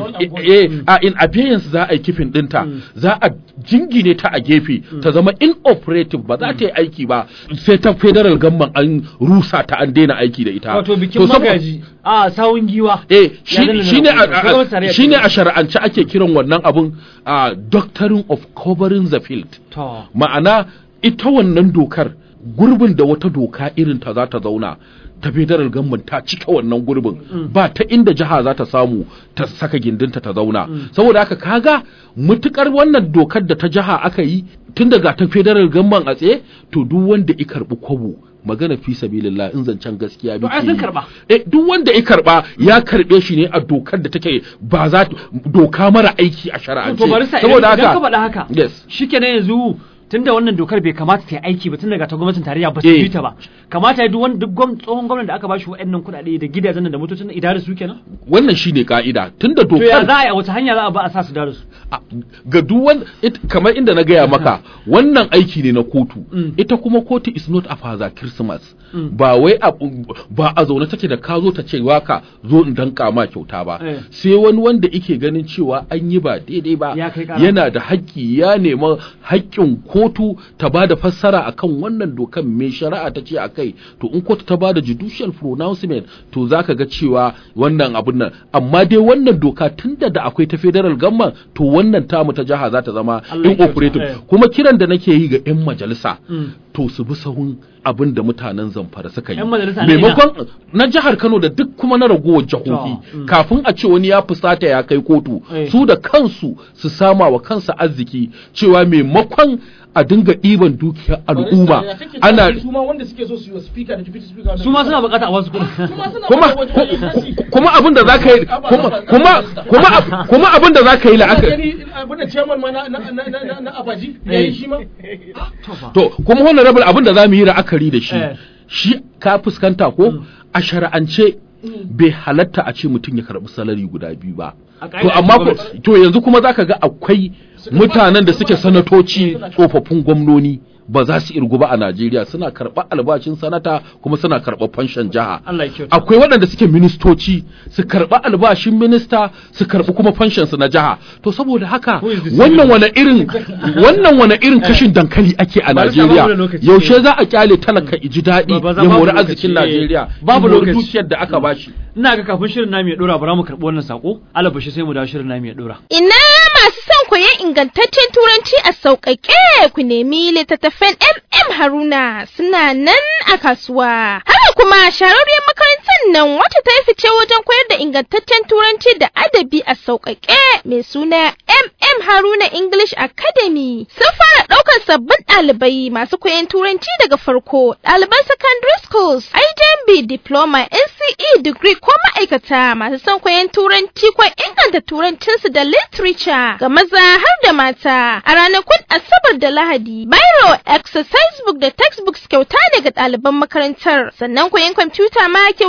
eh a in abeyance za a yi kifin ɗinta za a jingine ta a gefe ta zama inoperative ba za ta yi aiki ba sai ta federal government an rusa ta an daina aiki da ita wato bikin To sabo- magaji a sawun giwa eh Ya danna shi na ne gwamnati. Gwamnati tarayya shine ce. a shar'ance ake kiran wannan abun a doctrine of covering the field to ma'ana ita wannan dokar gurbin da wata doka irin ta za ta zauna ta federal government ta cika wannan gurbin ba ta inda jiha za ta samu ta saka gindinta ta zauna saboda haka kaga mutukar wannan dokar da ta jiha aka yi tun daga ta federal government a tsaye to duk wanda i karbi kwabo magana fi sabilillah in zancen gaskiya To ai muke sun yi. karba. eh duk wanda ya karba ya karbe shi ne a dokar da take ba za ta doka mara aiki a shari'ance to bari sa saboda idan ka haka faɗa haka yes shikenan yanzu tunda wannan dokar bai kamata ta yi aiki ba tun daga ta gwamnatin tarayya ba su Eh. bi ta ba kamata ya duk wani duk gwam- tsohon gwamnati da aka bashi waɗannan kuɗaɗe da gidajen nan da motocin nan idare su kenan wannan shine ka'ida tunda to ya dokar za a yi a wata hanya za a ba a sa su dare su a- ga duk wanda it- kamar inda na gaya maka wannan aiki ne na kotu Mm. ita kuma kotu is not a father christmas Mm. ba wai a, ba a zaune take da ka zo ta ce waka zo in danka ma kyauta ba Eh. sai wani wanda ike ganin cewa an yi ba daidai ba Ya kai ƙara. yana da haƙƙi ya nema haƙƙin kotu ta ba da fassara akan wannan dokan mai shari'a ta ce a kai to in kotu ta ba da judicial pronouncement to za ka ga cewa wannan abun nan amma dai wannan doka tun da da akwai ta federal government to wannan tamu ta jiha za ta zama Allah ya kyauta, inoperative eh. kuma kiran da nake yi ga 'yan majalisa Mm. to su bi sahun abin da mutanen zamfara suka yi 'Yan majalisa na ina? maimakon na jihar kano da duk kuma na ragowar jihohi To, mm. kafin a ce wani ya fusata ya kai kotu Eh. su da kansu su sama wa kansa arziki cewa maimakon a dinga ɗiban dukiyar al'umma ana su ma wanda suke so su yi wa speaker da deputy speaker wannan- su ma suna bukata a wasu kuɗi su ma suna kuma da wajen agency. kuma abin da zaka yi kuma kuma kuma ab- kuma abin da zaka yi Ka la'akari gani abin da chairman ma na na na na na- na abaji ya yi shi ma to fa to kuma honorable abin da zamu yi la'akari da shi Eh. shi ka fuskanta ko a shari'ance bai halatta a ce mutum ya karɓi salari guda biyu ba A to ƙa'ida amma ko gwamnati. to yanzu kuma zaka ga akwai mutanen da suke sanatoci tsofaffin gwamnoni ba za su irgu ba a Najeriya suna karɓar albashin sanata kuma suna karɓar fanshan jiha Allah ya kyauta. akwai waɗanda suke ministoci su karɓi albashin minista su karɓi kuma fanshan su na jiha to saboda haka Who is the wannan wani irin wannan wani irin kashin dankali ake a Bari sa babu da Najeriya lokaci. yaushe za a kyale talaka iji daɗi Ba- ba za ya babu mori lokaci, arzikin eh. Najeriya Babu ya mori lokaci. dukiyar da aka bashi ina ga kafin shirin namu ya dora bara mu karɓi wannan sako alabashi sai mu dawo shirin namu ya dora Ina masu son koyon ingantaccen turanci a sauƙaƙe ku nemi littattafan MM Haruna suna nan a kasuwa. Haka kuma shahararriyar makarantar nan wacce ta yi fice wajen koyar da ingantaccen turanci da adabi a sauƙaƙe mai suna MM Haruna English Academy sun fara ɗaukar sabbin ɗalibai masu koyon turanci daga farko ɗaliban secondary schools, IJMB diploma, NCE degree ko ma'aikata masu son koyon turanci ko inganta turancinsu da literature ga maza har da mata a ranakun Asabar da Lahadi. Biro, exercise book da textbooks kyauta ne ga ɗaliban makarantar sannan koyon kwamfuta ma kyauta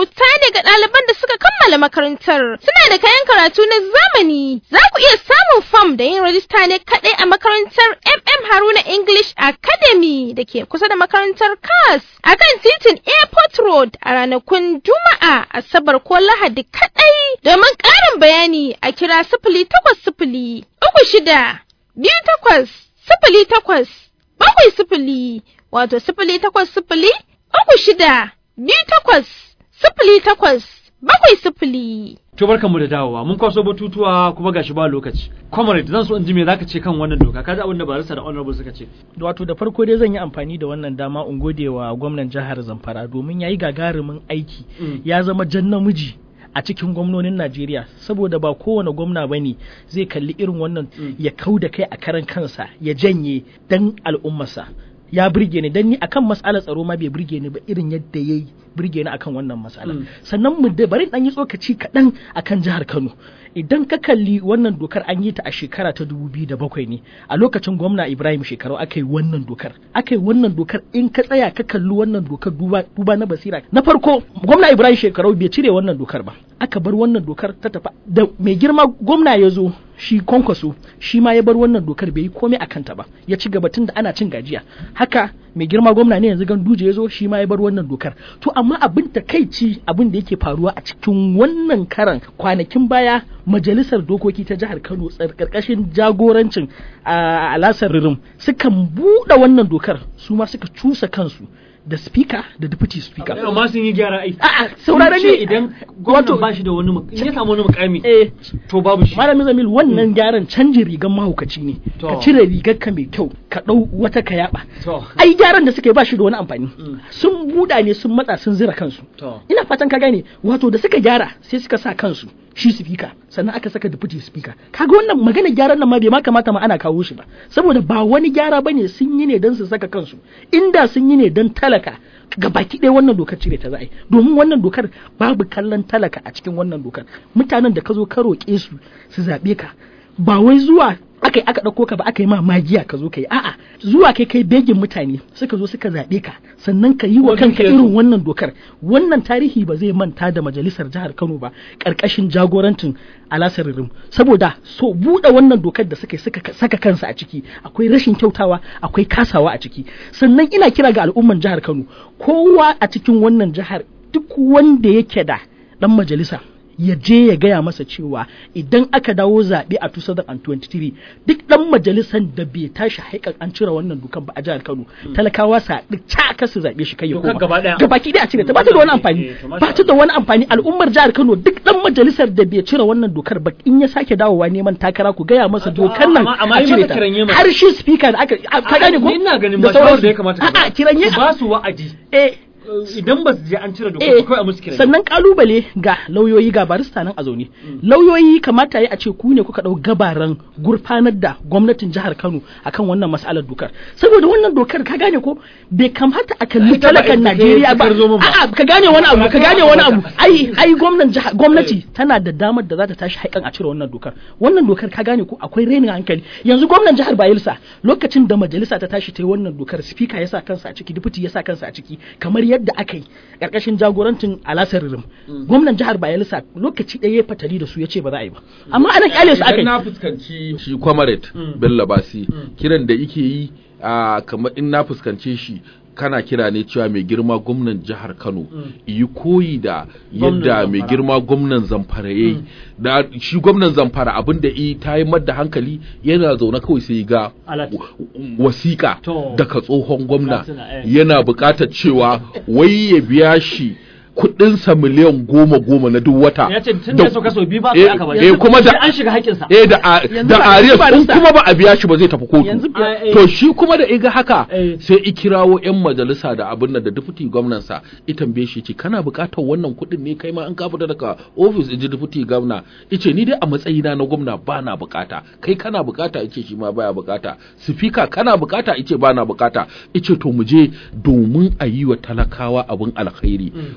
kyauta daga ɗaliban da suka kammala makarantar. Suna da kayan karatu na zamani. Za ku iya samun fam da yin rajista ne kaɗai a makarantar MM Haruna English Academy da ke kusa da makarantar CAS a kan titin Airport Road a ranakun Juma'a, Asabar ko Lahadi kaɗai. Domin ƙarin bayani a kira sifili takwas sifili uku shida biyu takwas sifili takwas bakwai sifili wato sifili takwas sifili uku shida biyu takwas sifili takwas bakwai sifili. To barkanmu da dawowa mun kwaso batutuwa kuma gashi ba lokaci. Comrade zan so in ji me zaka ce kan wannan doka kaji abin da barista da honorable suka ce. wato da farko dai zan yi amfani da wannan dama in gode wa gwamnan jihar zamfara domin ya yi gagarumin aiki Mm. ya zama jan namiji a cikin gwamnonin najeriya saboda ba kowane gwamna ba ne zai kalli irin wannan Mm. ya kau da kai a karan kansa ya janye dan al'ummarsa ya burge ni dan ni akan matsalar tsaro ma bai burge ni ba irin yadda ya yi burge ni akan wannan matsala Mm. sannan mu da bari dan yi tsokaci kaɗan akan jihar kano idan ka kalli wannan dokar an yi ta a shekara ta 2007 ne a lokacin gwamna ibrahim shekaru aka yi wannan dokar aka yi wannan dokar in ka tsaya ka kalli wannan dokar duba, duba na basira na farko gwamna ibrahim shekaru bai cire wannan dokar ba aka bar wannan dokar ta tafi da mai girma gwamna ya zo shi kwankwaso shi ma ya bar wannan dokar bai yi komai a kanta ba ya ci gaba tun da ana cin gajiya haka mai girma gwamna ne yanzu ganduje ya zo shi ma ya bar wannan dokar to amma abin takaici abin da yake faruwa a cikin wannan karan kwanakin baya majalisar dokoki ta jihar kano tsar- karkashin jagorancin a alasar ririm sukan buɗe wannan dokar su ma suka cusa kansu da speaker da deputy speaker Amma sun yi gyara ai. a'a saurare Sun ce ni idan gwamnan ba shi da wani muk- in ya samu wani mukami eh to babu shi. Malamin Zamil wannan gyaran canjin rigan mahaukaci ne. To. Ka cire rigar ka mai kyau, ka ɗau wata ka yaba. To. Ai gyaran da suka yi ba shi da wani amfani. Mm. Sun buɗa ne sun matsa sun zira kansu. To. Ina fatan ka gane wato da suka gyara sai suka sa kansu shi speaker sannan aka saka deputy speaker. Kaga wannan magana gyaran nan ma bai ma kamata ma ana kawo shi ba. Saboda ba wani gyara bane sun yi ne don su saka kansu. Inda sun yi ne don talaka ga baki ɗaya wannan dokar cire ta za a yi domin wannan dokar babu kallon talaka a cikin wannan dokar mutanen da ka zo ka roƙe su su zaɓe ka ba wai zuwa aka yi aka ɗauko ka ba aka yi ma magiya ka zo ka yi a'a zuwa kai kai begin mutane suka zo suka zaɓe ka sannan ka yi wa Wani kanka ke irin wannan dokar wannan tarihi ba zai manta da majalisar jihar Kano ba ƙarƙashin jagorancin Alasar Rim saboda so buɗe wannan dokar da suka yi suka saka kansa a ciki akwai rashin kyautawa akwai kasawa a ciki sannan ina kira ga al'umman jihar Kano kowa a cikin wannan jihar duk wanda yake da dan majalisa ya je ya gaya masa cewa idan aka dawo zaɓe a 2023 duk ɗan majalisar da bai tashi haikar an cire wannan dukan ba a jihar Kano talakawa sa duk caka su zaɓe shi kai ya Dokar koma gaba ɗaya. gabaki ɗaya a cire ta ba ta da wani amfani Eh, to masha ba ta da wani amfani al'ummar jihar Kano duk ɗan majalisar da bai cire wannan dokar ba in ya sake dawowa neman takara ku gaya masa A to, dokar nan amma- amma a yi cire masa ta kiranye mana. har shi speaker da aka a- ka gane ko Ni ina ganin Da ba shawar sauransu. da ya kamata ka a'a kiranye Su ba su wa'adi. eh Idan ba su je an cire dokar Eh, ba kawai a musu kiran. sannan kalubale ga lauyoyi ga barista nan a zaune lauyoyi kamata ya a ce ku ne kuka dau gabaran gurfanar da gwamnatin jihar Kano akan wannan mas'alar dokar saboda wannan dokar ka gane ko bai kamata a kalli Ita ba talakan ita Najeriya ce ba ta zo min ba. a'a ka gane wani abu ka gane wani abu Ba ai ai gwamnan jiha gwamnati tana da damar da za ta tashi haikan a cire wannan dokar wannan dokar ka gane ko akwai renin hankali yanzu gwamnan jihar Bayelsa lokacin da majalisa ta tashi ta yi wannan dokar speaker ya sa kansa a ciki deputy ya sa kansa a ciki kamar yadda aka yi karkashin jagorancin Alasar Rim gwamnan jihar Bayelsa lokaci ɗaya ya fatali da su ya ce ba za a yi ba amma anan kyale su aka Idan yi na fuskanci shi kwamaret Bello Basi kiran da yake yi a kamar in na fuskance shi kana kira ne cewa mai girma gwamnan jihar Kano yi koyi da Gwamnan yadda mai Zamfara. girma gwamnan Zamfara yayi da shi gwamnan Zamfara abin da yi ta yi da hankali yana zaune kawai sai ga Alat. wa- wasiƙa To. daga tsohon gwamna Katsina, eh. yana buƙatar cewa wai ya biya shi kuɗinsa miliyan goma goma na duk wata Ya ce tun da ya sauka sau biyu ba sai Eh, aka ba. eh, kuma da Sai an shiga haƙƙinsa. eh da a- Yanzu da ba- Arias yanzu ba in rista. kuma ba a biya shi ba zai tafi kotu Yanzu Ah, eh. to shi kuma da iga haka Eh. sai i kirawo yan majalisa da abin nan da deputy gwamnan sa i tambaye shi ce kana buƙatar wannan kuɗin ne kai ma an ka fita daga office in ji deputy gwamna ice ni dai a matsayina na gwamna ba na buƙata kai kana buƙata ice shi ma baya buƙata speaker kana buƙata ice ba na buƙata ice to mu je domin a yi wa talakawa abin alkhairi wannan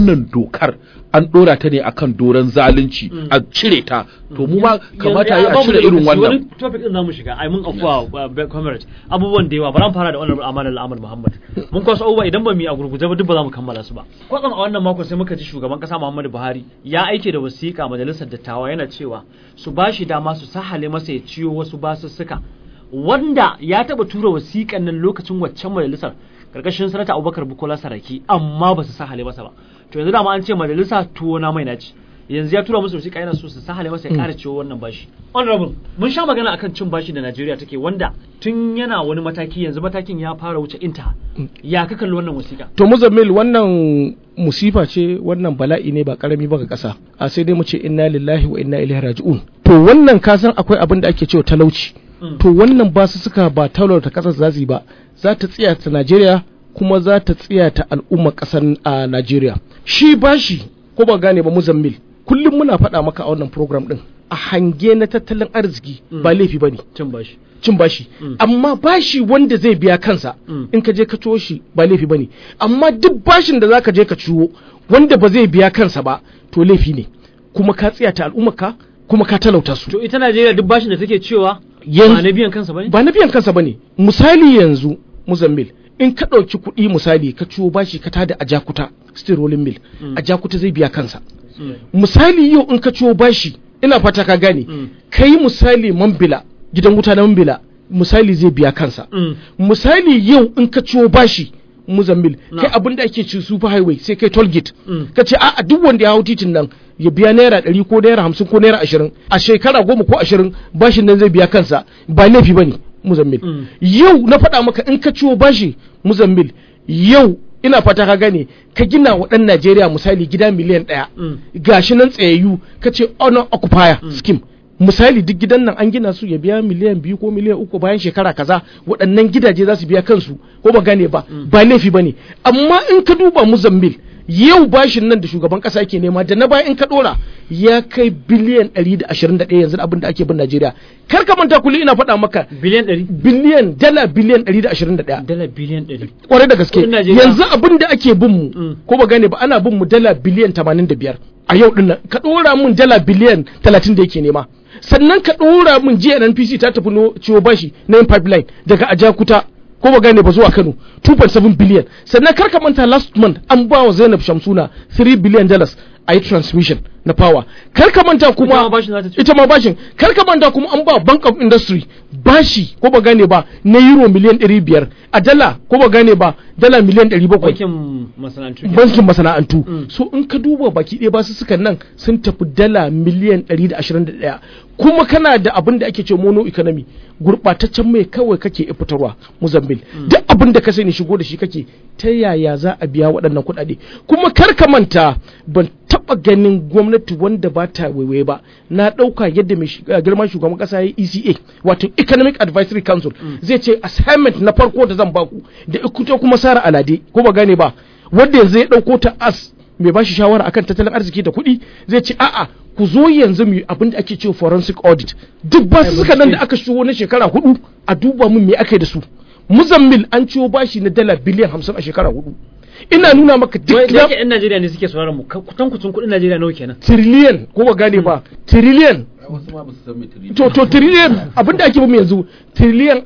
wannan dokar an ɗora ta ne akan doron zalunci a cire ta to mu ma kamata yi a cire irin wannan wani topic din zamu shiga ai mun afuwa uh, comrade abubuwan da yawa bari mu fara da wannan amanar Ahmad Muhammad mun kwaso abubuwa idan ba mu yi a gurguje ba duk ba za mu kammala su ba kwatsam a wannan mako sai muka ji shugaban kasa Muhammadu Buhari ya aike da wasiƙa majalisar dattawa yana cewa su ba shi dama su sahale masa ya ciyo wasu basussuka wanda ya taba tura wasiƙan nan lokacin waccan majalisar karkashin sanata Abubakar Bukola Saraki amma ba su sahale masa ba to yanzu dama an ce majalisa tuwo na mai naci yanzu ya tura musu wasiƙa yana so su sahale masa ya ƙara ciwo wannan bashi honorable mun sha magana akan cin bashi da Najeriya take wanda tun yana wani mataki yanzu matakin ya fara wuce inta ya ka kalli wannan wasiƙa to muzammil wannan musifa ce wannan bala'i ne ba karami ba ga ƙasa a sai dai mu ce inna lillahi wa inna ilaihi raji'un to wannan ka san akwai abin da ake cewa talauci to wannan ba su suka ba talauta ƙasar za su yi ba za ta tsiya ta Najeriya kuma za ta tsiya ta al'ummar ƙasar a Najeriya shi bashi ko ba gane ba muzammil kullum muna faɗa maka a wannan program ɗin a hange na tattalin arziki ba laifi ba ne cin bashi cin bashi amma bashi wanda zai biya kansa Mm. in ka je ka ciwo shi ba laifi ba ne amma duk bashin da za ka je ka ciwo wanda ba zai biya kansa ba to laifi ne kuma ka tsaya ta al'ummarka kuma ka talauta su to ita Najeriya duk bashin da take cewa Yanzu- ba na biyan kansa bane ba na biyan kansa ba ne misali yanzu muzammil in ka ɗauki kuɗi misali ka ciwo bashi ka tada a jakuta steel rolling mill Mm. a jakuta zai biya kansa Mm. misali yau in ka ciwo bashi ina fata ka gane Mm. kai misali mambila gidan wuta na mambila misali zai biya kansa Mm. misali yau in ka ciwo bashi muzammil Na. kai abin da ake ci super highway sai kai toll gate Mm. ka ce a duk wanda ya hau titin nan ya biya naira ɗari ko naira hamsin ko naira ashirin a shekara goma ko ashirin bashin nan zai biya kansa ba laifi ba ne muzammil Mm. yau na faɗa maka in ka ciwo bashi muzammil yau ina fata ka gane ka gina wa ɗan najeriya misali gida miliyan ɗaya Mm. gashi nan tsayayyu ka ce honor occupier scheme misali duk gidan nan an gina su ya biya miliyan biyu ko miliyan uku bayan shekara kaza waɗannan gidaje za su biya kansu ko ba gane ba ba laifi ba ne amma in ka duba muzammil yau bashin nan da shugaban kasa yake nema da na baya in ka dora ya kai biliyan 121 yanzu abin da ake bin Najeriya kar ka manta kullum ina faɗa maka biliyan 100 biliyan dala biliyan 121 dala biliyan 100 kwarai da gaske Kudin Najeriya. yanzu abin da ake bin mu Mm. ko ba gane ba ana bin mu dala biliyan 85 a yau din nan ka dora mun dala biliyan 30 da yake nema sannan ka dora mun jiya NPC ta tafi no ciwo bashi na yin pipeline daga Ajakuta ko ba gane ba zuwa Kano 2.7 billion sannan kar ka manta last month an ba wa Zainab Shamsuna 3 billion dollars a yi transmission na power kar ka manta Ita ma kuma bashin za ta ci. ita ma bashin kar ka manta kuma an ba bank of industry bashi ko ba gane ba na euro miliyan 500 a dala ko ba gane ba dala miliyan 700 bankin masana'antu ke. bankin masana'antu Mm. so in ka duba baki ɗaya ba su suka nan sun tafi dala miliyan 121 kuma kana da abin da ake ce mono economy gurɓataccen mai kawai kake fitarwa muzambil duk abin da ka sani shigo da shi kake ta yaya za a biya waɗannan kuɗaɗe kuma kar ka manta ban taɓa ganin gwamnati wanda ba ta waiwaye ba na ɗauka yadda mai shi- uh, girman shugaban ƙasa ya ECA wato Economic Advisory Council zai ce assignment na farko da zan baku da ikuta kuma Sara Alade ko ba gane ba wanda yanzu ya ɗauko ta as mai bashi shawara akan tattalin arziki da kuɗi zai ce a'a ku zo yanzu mu yi abin da ake cewa forensic audit duk ba su suka nan da aka shigo na shekara hudu a duba mun me aka yi da su muzammil an ciwo bashi na dala biliyan hamsin a shekara hudu ina nuna maka Wai duk da na yake yan Najeriya ne suke sauraron mu ka- kutankucin kuɗin Najeriya nawa kenan tiriliyan ko ba gane ba tiriliyan wasu ma ba su san me tiri- to to tiriliyan abin da ake bamu yanzu tiriliyan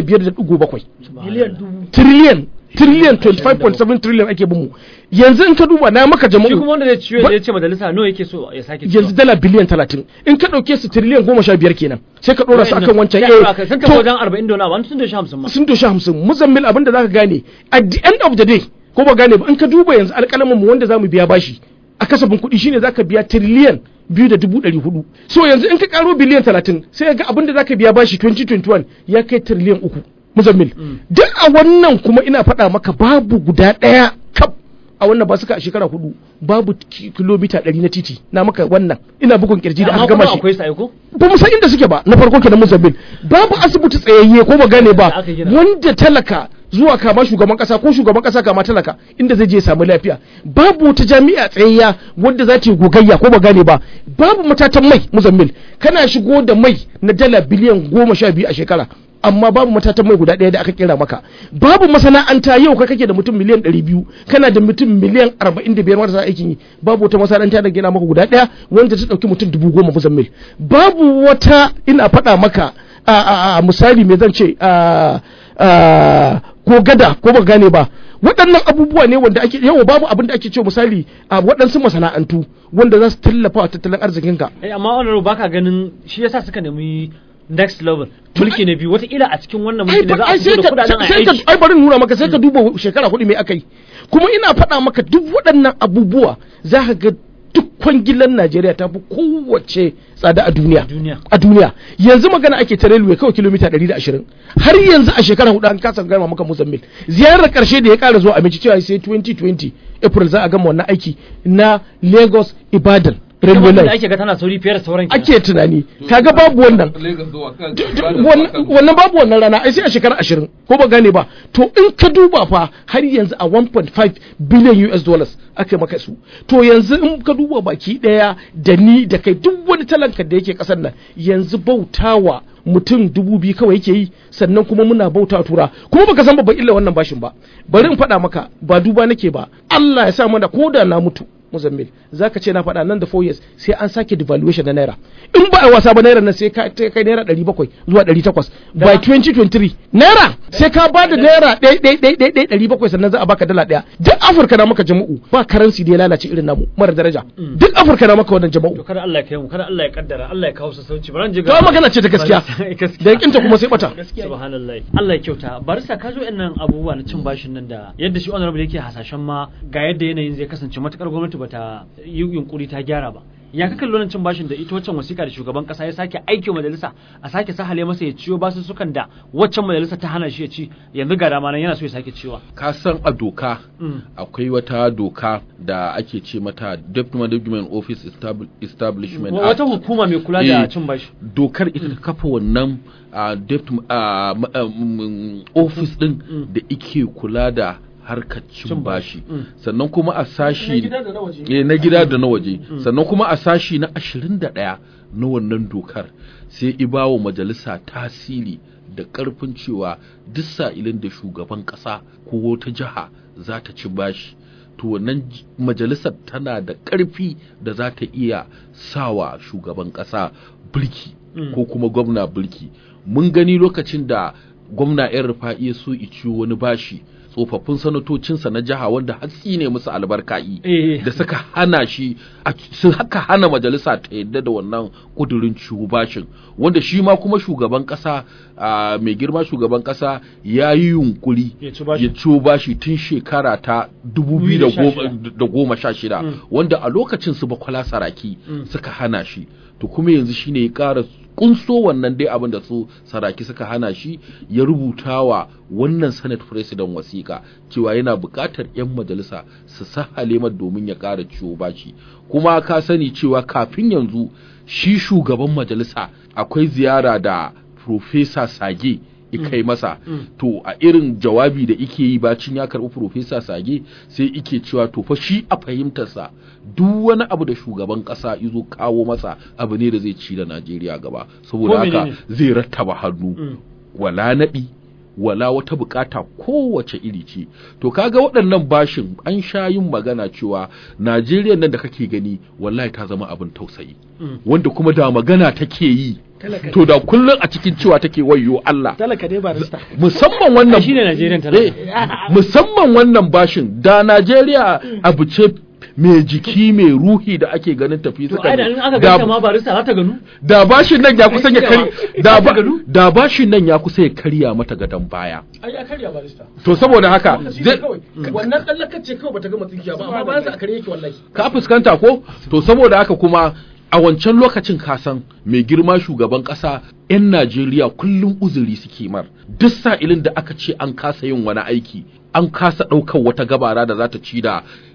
25.7 miliyan dubu tiriliyan tiriliyan 25.7 trillion ake bamu yanzu in ka duba na maka shi kuma jama'u wanda zai ciyo Ba- ya ce majalisa nawa yake so ya sake ciyo yanzu dala biliyan 30 in ka dauke su tiriliyan 15 kenan sai ka dora su akan wancan eh sun to- tafi wajen 40 da wani abu sun da shi 50 ma sun doshi hamsin muzammil abin da zaka gane at the end of the day ko ba gane ba in ka duba yanzu alƙalamin mu wanda zamu biya bashi a kasafin kuɗi shine zaka biya tiriliyan biyu da dubu ɗari hudu so yanzu in ka karo biliyan talatin sai ga abin da zaka biya bashi 2021 ya kai tiriliyan uku muzammil duk a wannan kuma ina faɗa maka babu guda ɗaya kaf a wannan ba suka a shekara hudu babu ki- kilomita ɗari na titi na maka wannan ina bugun kirji da amma aka kuma gama shi akwai sai ko ba mu san inda suke ba na farko kenan Mozambique babu asibiti tsayayye ko ba gane Da ba aka gina. wanda talaka zuwa kama shugaban kasa ko shugaban kasa kama talaka inda zai je ya samu lafiya babu wata jami'a tsayayya wanda za ta yi gogayya ko ba gane ba babu matatan mai Mozambique kana shigo da mai na dala biliyan goma sha biyu a shekara amma babu matatan mai guda ɗaya da aka kera maka babu masana'anta yau ka kake da mutum miliyan ɗari biyu kana da mutum miliyan arba'in da biyar marasa aikin yi babu wata masana'anta da gina maka guda ɗaya wanda ta ɗauki mutum dubu goma muzammil babu wata ina faɗa maka a, a, a misali me zan ce a, a, ko gada ko ba gane ba waɗannan abubuwa ne wanda ake yawa babu abin da ake cewa misali a waɗansu masana'antu wanda za su tallafa wa tattalin arzikinka eh amma honorable baka ganin shi yasa suka nemi next level mulki na biyu wataƙila a cikin wannan mulki da za a fito da kudaden a sai ka aiki ai bari in nuna maka sai ka duba shekara hudu mai aka yi kuma ina faɗa maka duk waɗannan abubuwa za ka ga duk kwangilan Najeriya ta fi kowace tsada a duniya duniya a duniya yanzu magana ake ta railway kawai kilomita 120 har yanzu a shekara hudu an kasa gama maka Mozambique ziyarar karshe da ya kara zuwa Amici cewa sai 2020 April za a gama wannan aiki na Lagos Ibadan railway da line ake ga tana sauri fiye da sauran kenan. ake tunani kaga babu wannan wannan wannan babu wannan rana ai sai a shekara ashirin ko ba gane ba to in ka duba fa har yanzu a 1.5 billion US dollars aka maka su to yanzu in ka duba baki daya da ni da kai duk wani talanka da yake kasar nan yanzu bautawa mutum dubu biyu kawai yake yi sannan kuma muna bauta tura kuma baka san babban illa wannan bashin ba bari in faɗa maka ba duba nake ba Allah ya sa mana ko da na mutu Muzammil za ka ce na faɗa nan da 4 years sai an sake devaluation na naira in ba a wasa ba naira nan sai ka ta kai naira 700 zuwa 800 by 2023 naira sai ka ba da naira ɗaya ɗaya ɗaya ɗaya ɗaya ɗari bakwai sannan za a baka dala ɗaya duk afirka na maka jama'u ba karansi da ya lalace irin namu mara daraja duk afirka na maka wannan to jama'u kada Allah ya kai mu kada Allah ya kaddara Allah ya kawo sassauci bari je to ai magana ce ta gaskiya da yakinta kuma sai bata subhanallah Allah ya kyauta barista ka zo nan abubuwa na cin bashin nan da yadda shi honorable yake hasashen ma ga yadda yanayin zai kasance matakar gwamnati bata yi yunkuri ta gyara ba ya ka kalli wannan cin bashin da ita waccan wasiƙa da shugaban kasa ya sake aiki wa majalisa a sake sahale masa ya ciyo basussukan da waccan majalisa ta hana shi ya ci yanzu ga dama nan yana so ya sake ciwa ka san a doka Mm. akwai wata doka da ake ce mata Deputy Management Office Estab- Establishment Act. wata hukuma mai kula da Eh, cin bashi dokar ita ta kafa wannan a deputy a ma- a, mm, office din Mm. da ike kula da harkar cin Cin bashi bashi. Mm. sannan kuma a sashi da na waje. eh, na gida da na waje sannan kuma a sashi na 21 na wannan dokar sai ibawa majalisa tasiri da karfin cewa duk sa'ilin da shugaban kasa ko wata jiha za ta ci bashi to wannan j- majalisar tana da karfi da za ta iya sawa shugaban kasa birki Mm. ko kuma gwamna birki mun gani lokacin da gwamna yan rufa'i ya so ciwo wani bashi tsofaffin sanatocinsa na jiha wanda hatsi ne musu albarka'i eh da suka hana shi a- sun haka hana majalisa ta yadda da wannan kudurin ciwo bashin wanda shi ma kuma shugaban kasa a, mai girma shugaban kasa ya yi yunkuri Ya ci bashi. ya ciwo bashi tun shekara ta 2016 Mm. wanda a lokacin su bakwala saraki Mm. suka hana shi to kuma yanzu shine ya ƙara kunso wannan dai abin da su saraki suka hana shi ya rubuta wa wannan senate president wasiƙa cewa yana buƙatar 'yan majalisa su sahale mar domin ya ƙara ciwo bashi kuma ka sani cewa kafin yanzu shi shugaban majalisa akwai ziyara da professor sage kai masa Mm. to a irin jawabi da ike yi bacin ya karɓi profesa sage sai ike cewa to fa shi a fahimtarsa duk wani abu da shugaban ƙasa izo kawo masa abu ne da zai ci da najeriya gaba saboda Ko haka menene? zai rattaba hannu Mm. wala naɗi wala wata bukata kowace iri ce to kaga waɗannan bashin an sha yin magana cewa najeriya nan da kake gani wallahi ta zama abin tausayi Mm. wanda kuma da magana take yi Talaka. to da kullum a cikin cewa take wayyo Allah talaka dai barista musamman wannan Ai, shine Najeriyan talaka. Eh, musamman wannan bashin da Najeriya abu ce mai jiki mai ruhi da ake ganin tafi to suka ai da in aka da, ganta ma barista za ta ganu da bashin nan ya kusa ya Ai, kari da, ba, gado? da bashin nan ya kusa ya karya mata gadon baya ai ya karya barista to saboda haka lokaci zai- ne kawai wannan dan lakacce kawai bata gama tsinkiya ba amma bayan sa a kare yake wallahi ka fuskanta ko to saboda haka kuma a wancan lokacin kasan mai girma shugaban kasa 'yan Najeriya kullum uzuri suke mar duk sa'ilin da aka ce an kasa yin wani aiki an kasa ɗaukar wata gabara da za ta ci da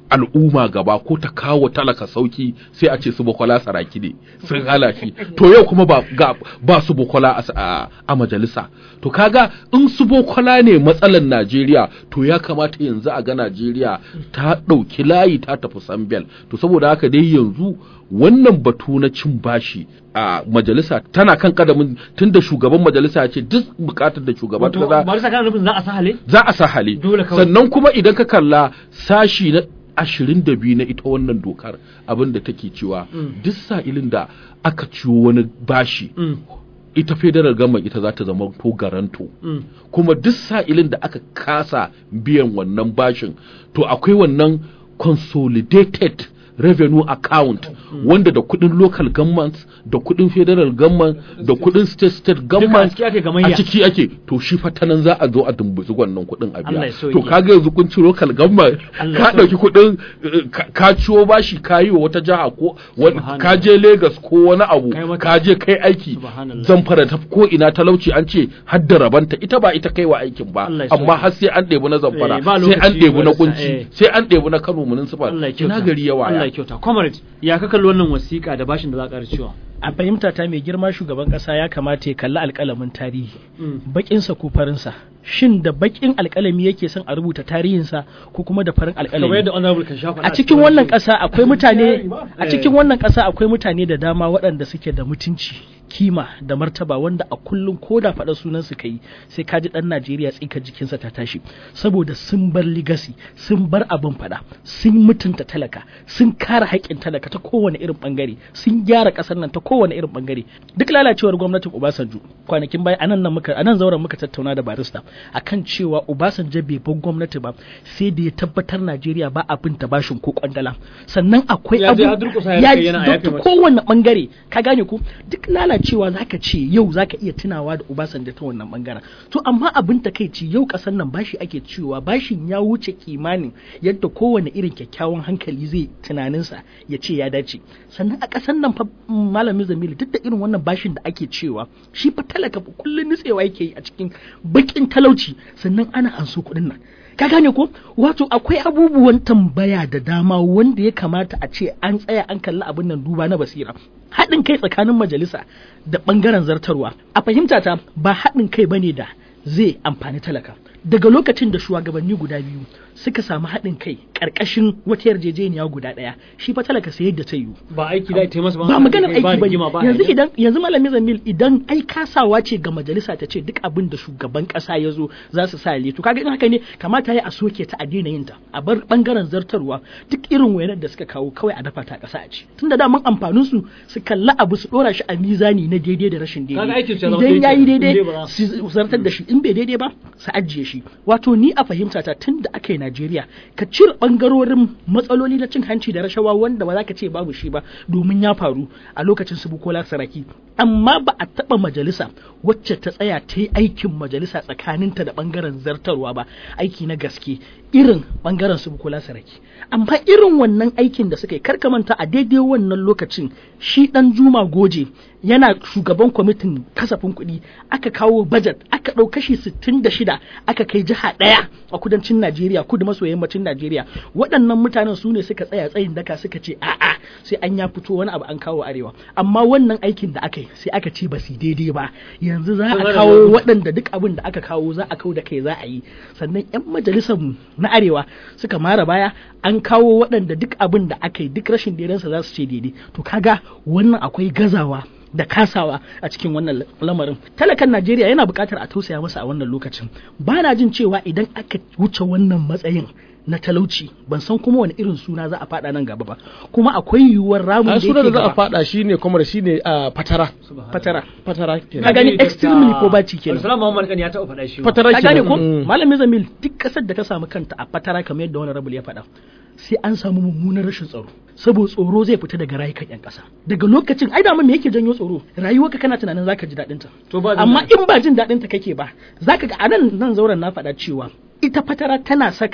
al'umma gaba ko ta kawo talaka sauki sai a ce su bukola saraki ne sun hala shi to yau kuma ba ga, ba su bukola a, a, a majalisa to kaga in su bukola ne matsalar Najeriya to ya kamata yanzu a ga Najeriya ta ɗauki layi ta tafi Sambel to saboda haka dai yanzu wannan batu na cin bashi a majalisa tana kan kadamin tunda shugaban majalisa ya ce duk bukatar da shugaban wato kasa ba sa kana nufin za a sa hale za a sa hali Dole kawai. sannan kuma idan ka kalla sashi na ashirin da biyu na ita wannan dokar abin da take cewa duk sa'ilin da aka ciwo wani bashi Mm. ita federal government ita za ta zama to garanto Mm. kuma duk sa'ilin da aka kasa biyan wannan bashin to akwai wannan consolidated revenue account wanda da kudin local governments da kudin federal government da kudin state state government ciki ake gamayya. a ciki ake to shi fa ta nan za a zo a dumbuzi wannan kudin a Allah biya ya sauke. to kaga yanzu kun ci local government Allah ya ka dauki kudin eh, ka- ka ciwo bashi ka yi wa wata jiha ko wani- Subhanallah. ka je Lagos ko wani abu Kai mata- ka je kai aiki Subhanallah. zamfara ta ko ina talauci an ce har da rabanta ita ba ita kai wa aikin ba Allah ya amma sauke. har sai an ɗebi na zamfara Eh, ba sai an lokaci ɗebi na wani sa- kunci eh. sai an ɗebi na Kano municipal Allah ya kyauta ina gari yawa Allah ya kyauta comrade ya ka kalli wannan wasiƙa da bashin da za a ƙara ciwa a fahimta ta mai girma shugaban kasa ya kamata ya kalli alƙalamin tarihi Mm. bakinsa ko farinsa shin da bakin alƙalami yake son a rubuta tarihinsa ko kuma da farin kamar alƙalami yadda honorable kan shafa a cikin wannan ƙasa akwai mutane a cikin wannan ƙasa akwai mutane da dama waɗanda suke da mutunci kima da martaba wanda a kullum ko da faɗa sunan su kai sai ka ji ɗan Najeriya tsikar jikinsa ta tashi saboda sun bar legacy sun bar abin faɗa sun mutunta talaka sun kare haƙƙin talaka ta kowane irin bangare sun gyara ƙasar nan ta kowane irin bangare duk lalacewar gwamnatin Obasanjo kwanakin baya anan nan muka anan zauren muka tattauna da barista akan cewa Obasanjo bai bar gwamnati ba sai da ya tabbatar Najeriya ba abin ta bashin ko kwandala sannan akwai Ya je abu har durƙusa ya kai yana a yafe ta mata. kowane bangare ka gane ku duk lalacewa zaka ce yau zaka iya tunawa da Obasanjo ta wannan bangaren to amma abin takeici yau kasar nan bashi ake cewa bashin ya wuce kimanin yadda kowane irin kyakkyawan hankali zai tunaninsa ya ce ya dace sannan a kasar nan fa mm, malami Zamilu duk da irin wannan bashin da ake cewa shi fa talaka fa kullun nitsewa yake yi a cikin bakin talauci sannan ana anso kuɗin nan ka gane ko wato akwai abubuwan tambaya da dama wanda ya kamata a ce an tsaya an kalli abin nan duba na basira haɗin kai tsakanin majalisa da ɓangaren zartarwa a fahimta ta ba haɗin kai bane da zai amfani talaka daga lokacin da shugabanni guda biyu suka samu haɗin kai ƙarƙashin wata yarjejeniya guda ɗaya shi fa talaka sai yadda ta yiwu ba aiki da ta yi masa ba maganar aiki ba rigima ba yanzu hayaniya. idan yanzu malamin zamil idan ai kasawa ce ga majalisa ta ce duk abin da shugaban kasa ya zo za su sa to kaga in haka ne kamata ya a soke ta a daina yin ta a bar bangaren zartarwa duk irin wayanar da suka kawo kawai a dafa ta a kasa a ci tunda da mun amfanin su su kalla abu su dora shi a mizani na daidai da rashin Kaga daidai aikin su ya zama idan daidai yayi kenan, in dai daidai ba- su zartar da shi in bai daidai ba su ajiye shi wato ni a fahimta ta tun da aka yi Najeriya ka cire bangarorin matsaloli na cin hanci da rashawa wanda ba za ka ce babu shi ba domin ya faru a lokacin su Bukola Saraki amma ba a taba majalisa wacce ta tsaya ta yi aikin majalisa tsakaninta da bangaren zartarwa ba aiki na gaske irin bangaren su Bukola Saraki amma irin wannan aikin da suka yi karka manta a daidai wannan lokacin shi dan Juma Goje yana shugaban kwamitin kasafin kuɗi aka kawo budget aka ɗau kashi 66 aka kai jiha ɗaya a kudancin Najeriya kudu maso yammacin Najeriya waɗannan mutanen su ne suka tsaya tsayin daka suka ce a'a sai an ya fito wani abu an kawo arewa amma wannan aikin da aka yi sai aka ce ba su daidai ba yanzu za a kawo waɗanda duk abin da aka kawo za a kawo da kai za a yi sannan 'yan majalisar mu na arewa suka mara baya an kawo waɗanda duk abin da aka yi duk rashin daidansa za su ce daidai to kaga wannan akwai gazawa da kasawa a cikin wannan lamarin talakan najeriya yana buƙatar a tausaya masa a wannan lokacin ba na jin cewa idan aka wuce wannan matsayin na talauci ban san kuma wani irin suna za a faɗa nan gaba ba kuma akwai yiwuwar ramin a da sunan da yake za a gaba fada shine kuma shine a fatara fatara fatara ka kenan gani extremely poverty kenan Salamu Muhammad kan ya taɓa faɗa shi. ma. fatara ka gane kenan ko mm. malamin zamil duk kasar da ta samu kanta a fatara kamar yadda wani rabul ya faɗa sai an samu mummunan rashin tsaro saboda tsoro zai fita daga rayukan yan ƙasa daga lokacin ai dama me yake janyo tsoro rayuwarka kana tunanin zaka ji daɗin ta To ba jin amma daɗi. in ba jin daɗin ta kake ba zaka ga anan nan zauren na faɗa cewa ita fatara tana saka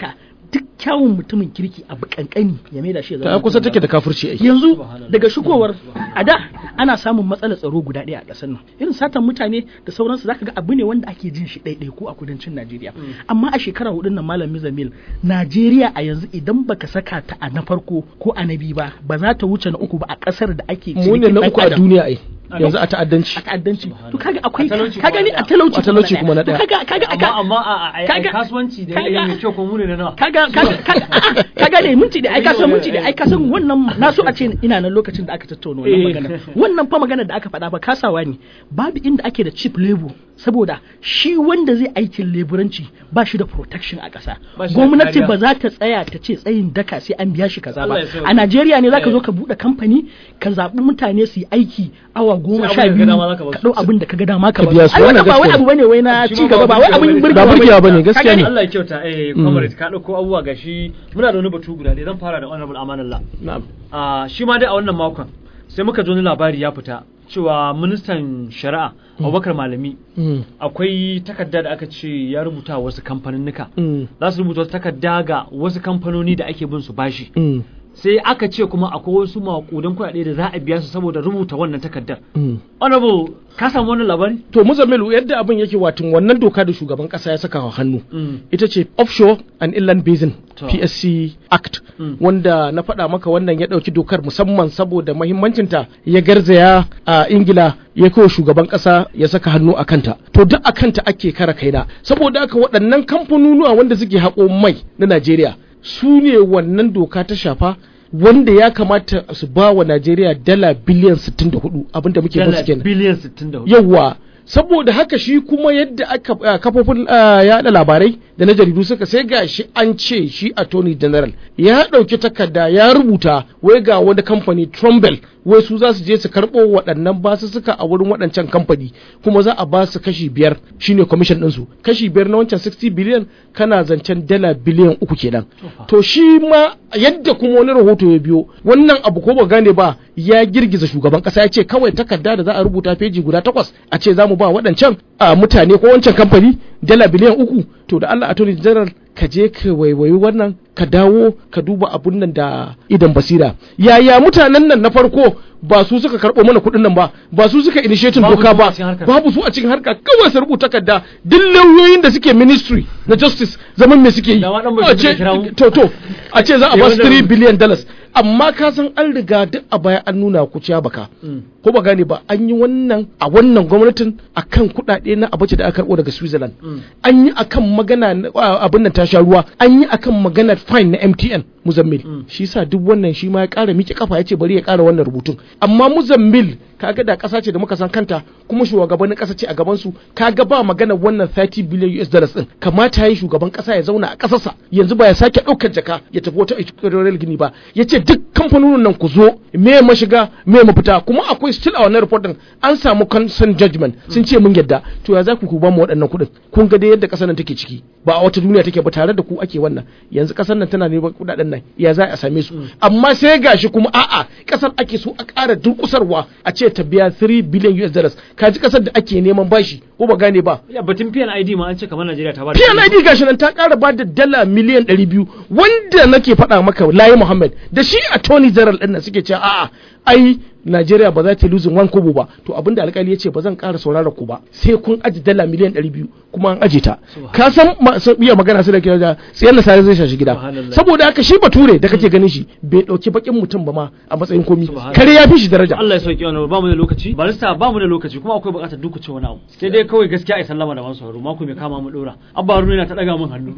duk kyawun mutumin kirki abu kankani ya maida shi ya ta zama kusa mutumin take da kafirci ai yanzu daga shigowar a da ana samun matsalar tsaro guda ɗaya a ƙasar nan irin satan mutane da sauransu zaka ga abu ne wanda ake jin shi ɗaiɗai ko a kudancin Najeriya amma a shekara hudun nan malam Mizamil Najeriya a yanzu idan baka saka ta a na farko ko a na biyu ba ba za ta wuce na uku ba a ƙasar da ake mu ne cinikin na ɗan uku a adam. duniya ai yanzu a ta'addanci a ta'addanci to kaga akwai A talauci ka gani kuma a talauci A talauci kuma na To ɗaya. kaga kaga amma kaga amma a a- a kaga- kasuwanci da kaga- yanayi mai kyau ko mu ne na nawa kaga kaga kaga kaga ne minti da ai ka san minti da ai ka san wannan na so a ce ina nan lokacin da aka tattauna wannan Eh. magana wannan fa magana da aka faɗa ba kasawa ne babu inda ake da cheap labor saboda shi wanda zai aikin leburanci ba shi da protection a ƙasa Ba shi da gwamnati kariya. ba za ta tsaya ta ce tsayin daka sai an biya shi kaza ba Allah ya sauke. a Najeriya ne zaka Eh. zo ka buɗe kamfani ka zaɓi mutane su yi aiki awa goma Sai sha abin da ka biyu dama za ka ba ka su. ɗau abin da ka ga dama ka Ka ba biya su su. ai wannan Wannan ba wai gaskiya abu bane wai na Shi ma ci ba gaba ba wai abin burgewa bane. burgewa Ba burgewa bane, Ka gaskiya gane? ne. Allah ya kyauta eh comrade ka dauko abubuwa gashi muna da wani batu guda ɗaya zan fara da honorable amanallah na'am Ah, shi ma dai a wannan makon sai muka ji wani labari ya fita cewa ministan shari'a Abubakar Malami Mm. akwai takarda da aka ce ya rubuta wa wasu kamfaninnika Mm. za su rubuta wasu takarda ga wasu kamfanoni da ake bin su bashi Mm. sai aka ce kuma akwai wasu maƙudan kuɗaɗe da za a biya su saboda rubuta wannan takardar Mm. honorable ka samu wannan labari to muzammilu yadda abin yake watan wannan doka da shugaban kasa ya saka wa hannu Mm. ita ce offshore and inland basin To. psc act Mm. wanda na faɗa maka wannan ya ɗauki dokar musamman saboda mahimmancinta ya garzaya a ingila ya kawo shugaban ƙasa ya saka hannu a kanta to duk a kanta ake kara kaina saboda haka waɗannan kamfanonuwa wanda suke haƙo mai na najeriya su ne wannan doka ta shafa wanda ya kamata su ba wa najeriya dala biliyan 64 abinda muke dala musu kenan biliyan 64 yawwa saboda haka shi kuma yadda aka uh, kafofin uh, yada labarai da na jaridu suka sai ga shi an ce shi attorney general ya ɗauki takarda ya rubuta wai ga wani kamfani Trumbel wai su za su je su karɓo waɗannan basussuka a wurin waɗancan kamfani kuma za a ba su kashi biyar shine commission ɗinsu kashi biyar na wancan 60 biliyan kana zancen dala biliyan uku kenan to shi ma yadda kuma wani rahoto ya biyo wannan abu ko ba gane ba ya girgiza shugaban kasa ya ce kawai takarda da za a rubuta feji guda takwas a ce za mu ba waɗancan a mutane ko wancan kamfani dala biliyan uku to da Allah attorney general ka je ka waiwayi wannan ka dawo ka duba abun nan da idan basira yaya mutanen nan na farko ba su suka karɓo mana kuɗin nan ba ba su suka initiating Babu doka su a ba cikin harkar. babu su a cikin harka kawai su rubuta takarda duk lauyoyin da suke ministry na justice zaman me suke yi Da ma ɗan a bashir ce da kira mu. to to a ce za a Eh, ba su wanda- 3 billion dollars amma ka san an riga duk a baya an nuna ku ciya baka Mm. ko ba gane ba an yi wannan a wannan gwamnatin akan kuɗaɗe na abace da aka karɓo daga Switzerland an yi akan magana na- a- abin nan ta sha ruwa an yi akan magana fine na MTN Muzammil shi sa duk wannan shi ma ya ƙara miƙe kafa ya ce bari ya ƙara wannan rubutun amma Muzammil kaga da ƙasa ce da muka san kanta kuma shugabannin ƙasa ce a gaban su kaga ba magana wannan 30 billion US dollars din kamata yayi shugaban ƙasa ya zauna a ƙasarsa yanzu ba ya sake ɗaukar jaka ya tafi wata equatorial gini ba ya ce duk kamfanonin nan ku zo me mashiga me mafita kuma akwai still a wannan report din an samu consent judgment sun ce mun yadda to ya za ku ku ba mu waɗannan kuɗin kun ga dai yadda ƙasar nan take ciki ba a wata duniya take ba tare da ku ake wannan yanzu ƙasar nan tana neman kuɗaɗen nan ya za a same su amma sai gashi kuma a'a ƙasar ake so a ƙara durƙusarwa a ce ta biya 3 billion US dollars kaji ƙasar da ake neman bashi ko ba gane ba ya batun PNID ma an ce kamar Najeriya ta ba da PNID gashi nan ta ƙara ba da dala miliyan 200 wanda nake faɗa maka Layi Muhammad da shi attorney general ɗin nan suke cewa a'a ai Najeriya ba za ta losing one kobo ba to abinda alƙali ya ce ba zan ƙara saurara ku ba sai kun aji dala miliyan 200 kuma an aje ta ka san masu iya magana su da kira da tsayen da sai zai shashi gida Subhanallah. saboda haka shi bature da kake ganin shi bai ɗauki bakin mutum ba ma a matsayin komi Subhanallah. kare ya fi shi daraja Allah ya sauki wannan ba mu da lokaci barista ba mu da lokaci kuma akwai bukatar duka ce wani abu sai dai kawai gaskiya ai sallama da masu haro mako mai kama mu dora abba haruna yana ta daga min hannu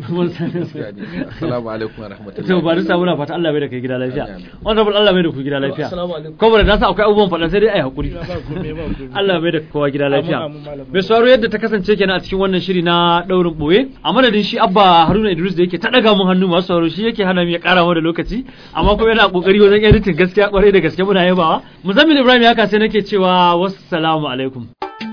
assalamu alaikum wa rahmatullahi to barista muna fata Allah bai da kai gida lafiya Amin, amin. honorable Allah bai da ku gida lafiya Assalamu alaikum. kuma da nasa akwai abubuwan faɗa sai dai ai hakuri Allah bai da kowa gida lafiya Amin, amin, malam. mai sauraro yadda ta kasance kenan a cikin wannan shiri na daurin boye a madadin shi abba haruna idris da yake ta daga mun hannu masu sauraro shi yake hana mu ya kara mu da lokaci amma kuma yana kokari wajen editing gaskiya kwarai da gaske muna yabawa muzammil ibrahim ya sai nake cewa wassalamu alaikum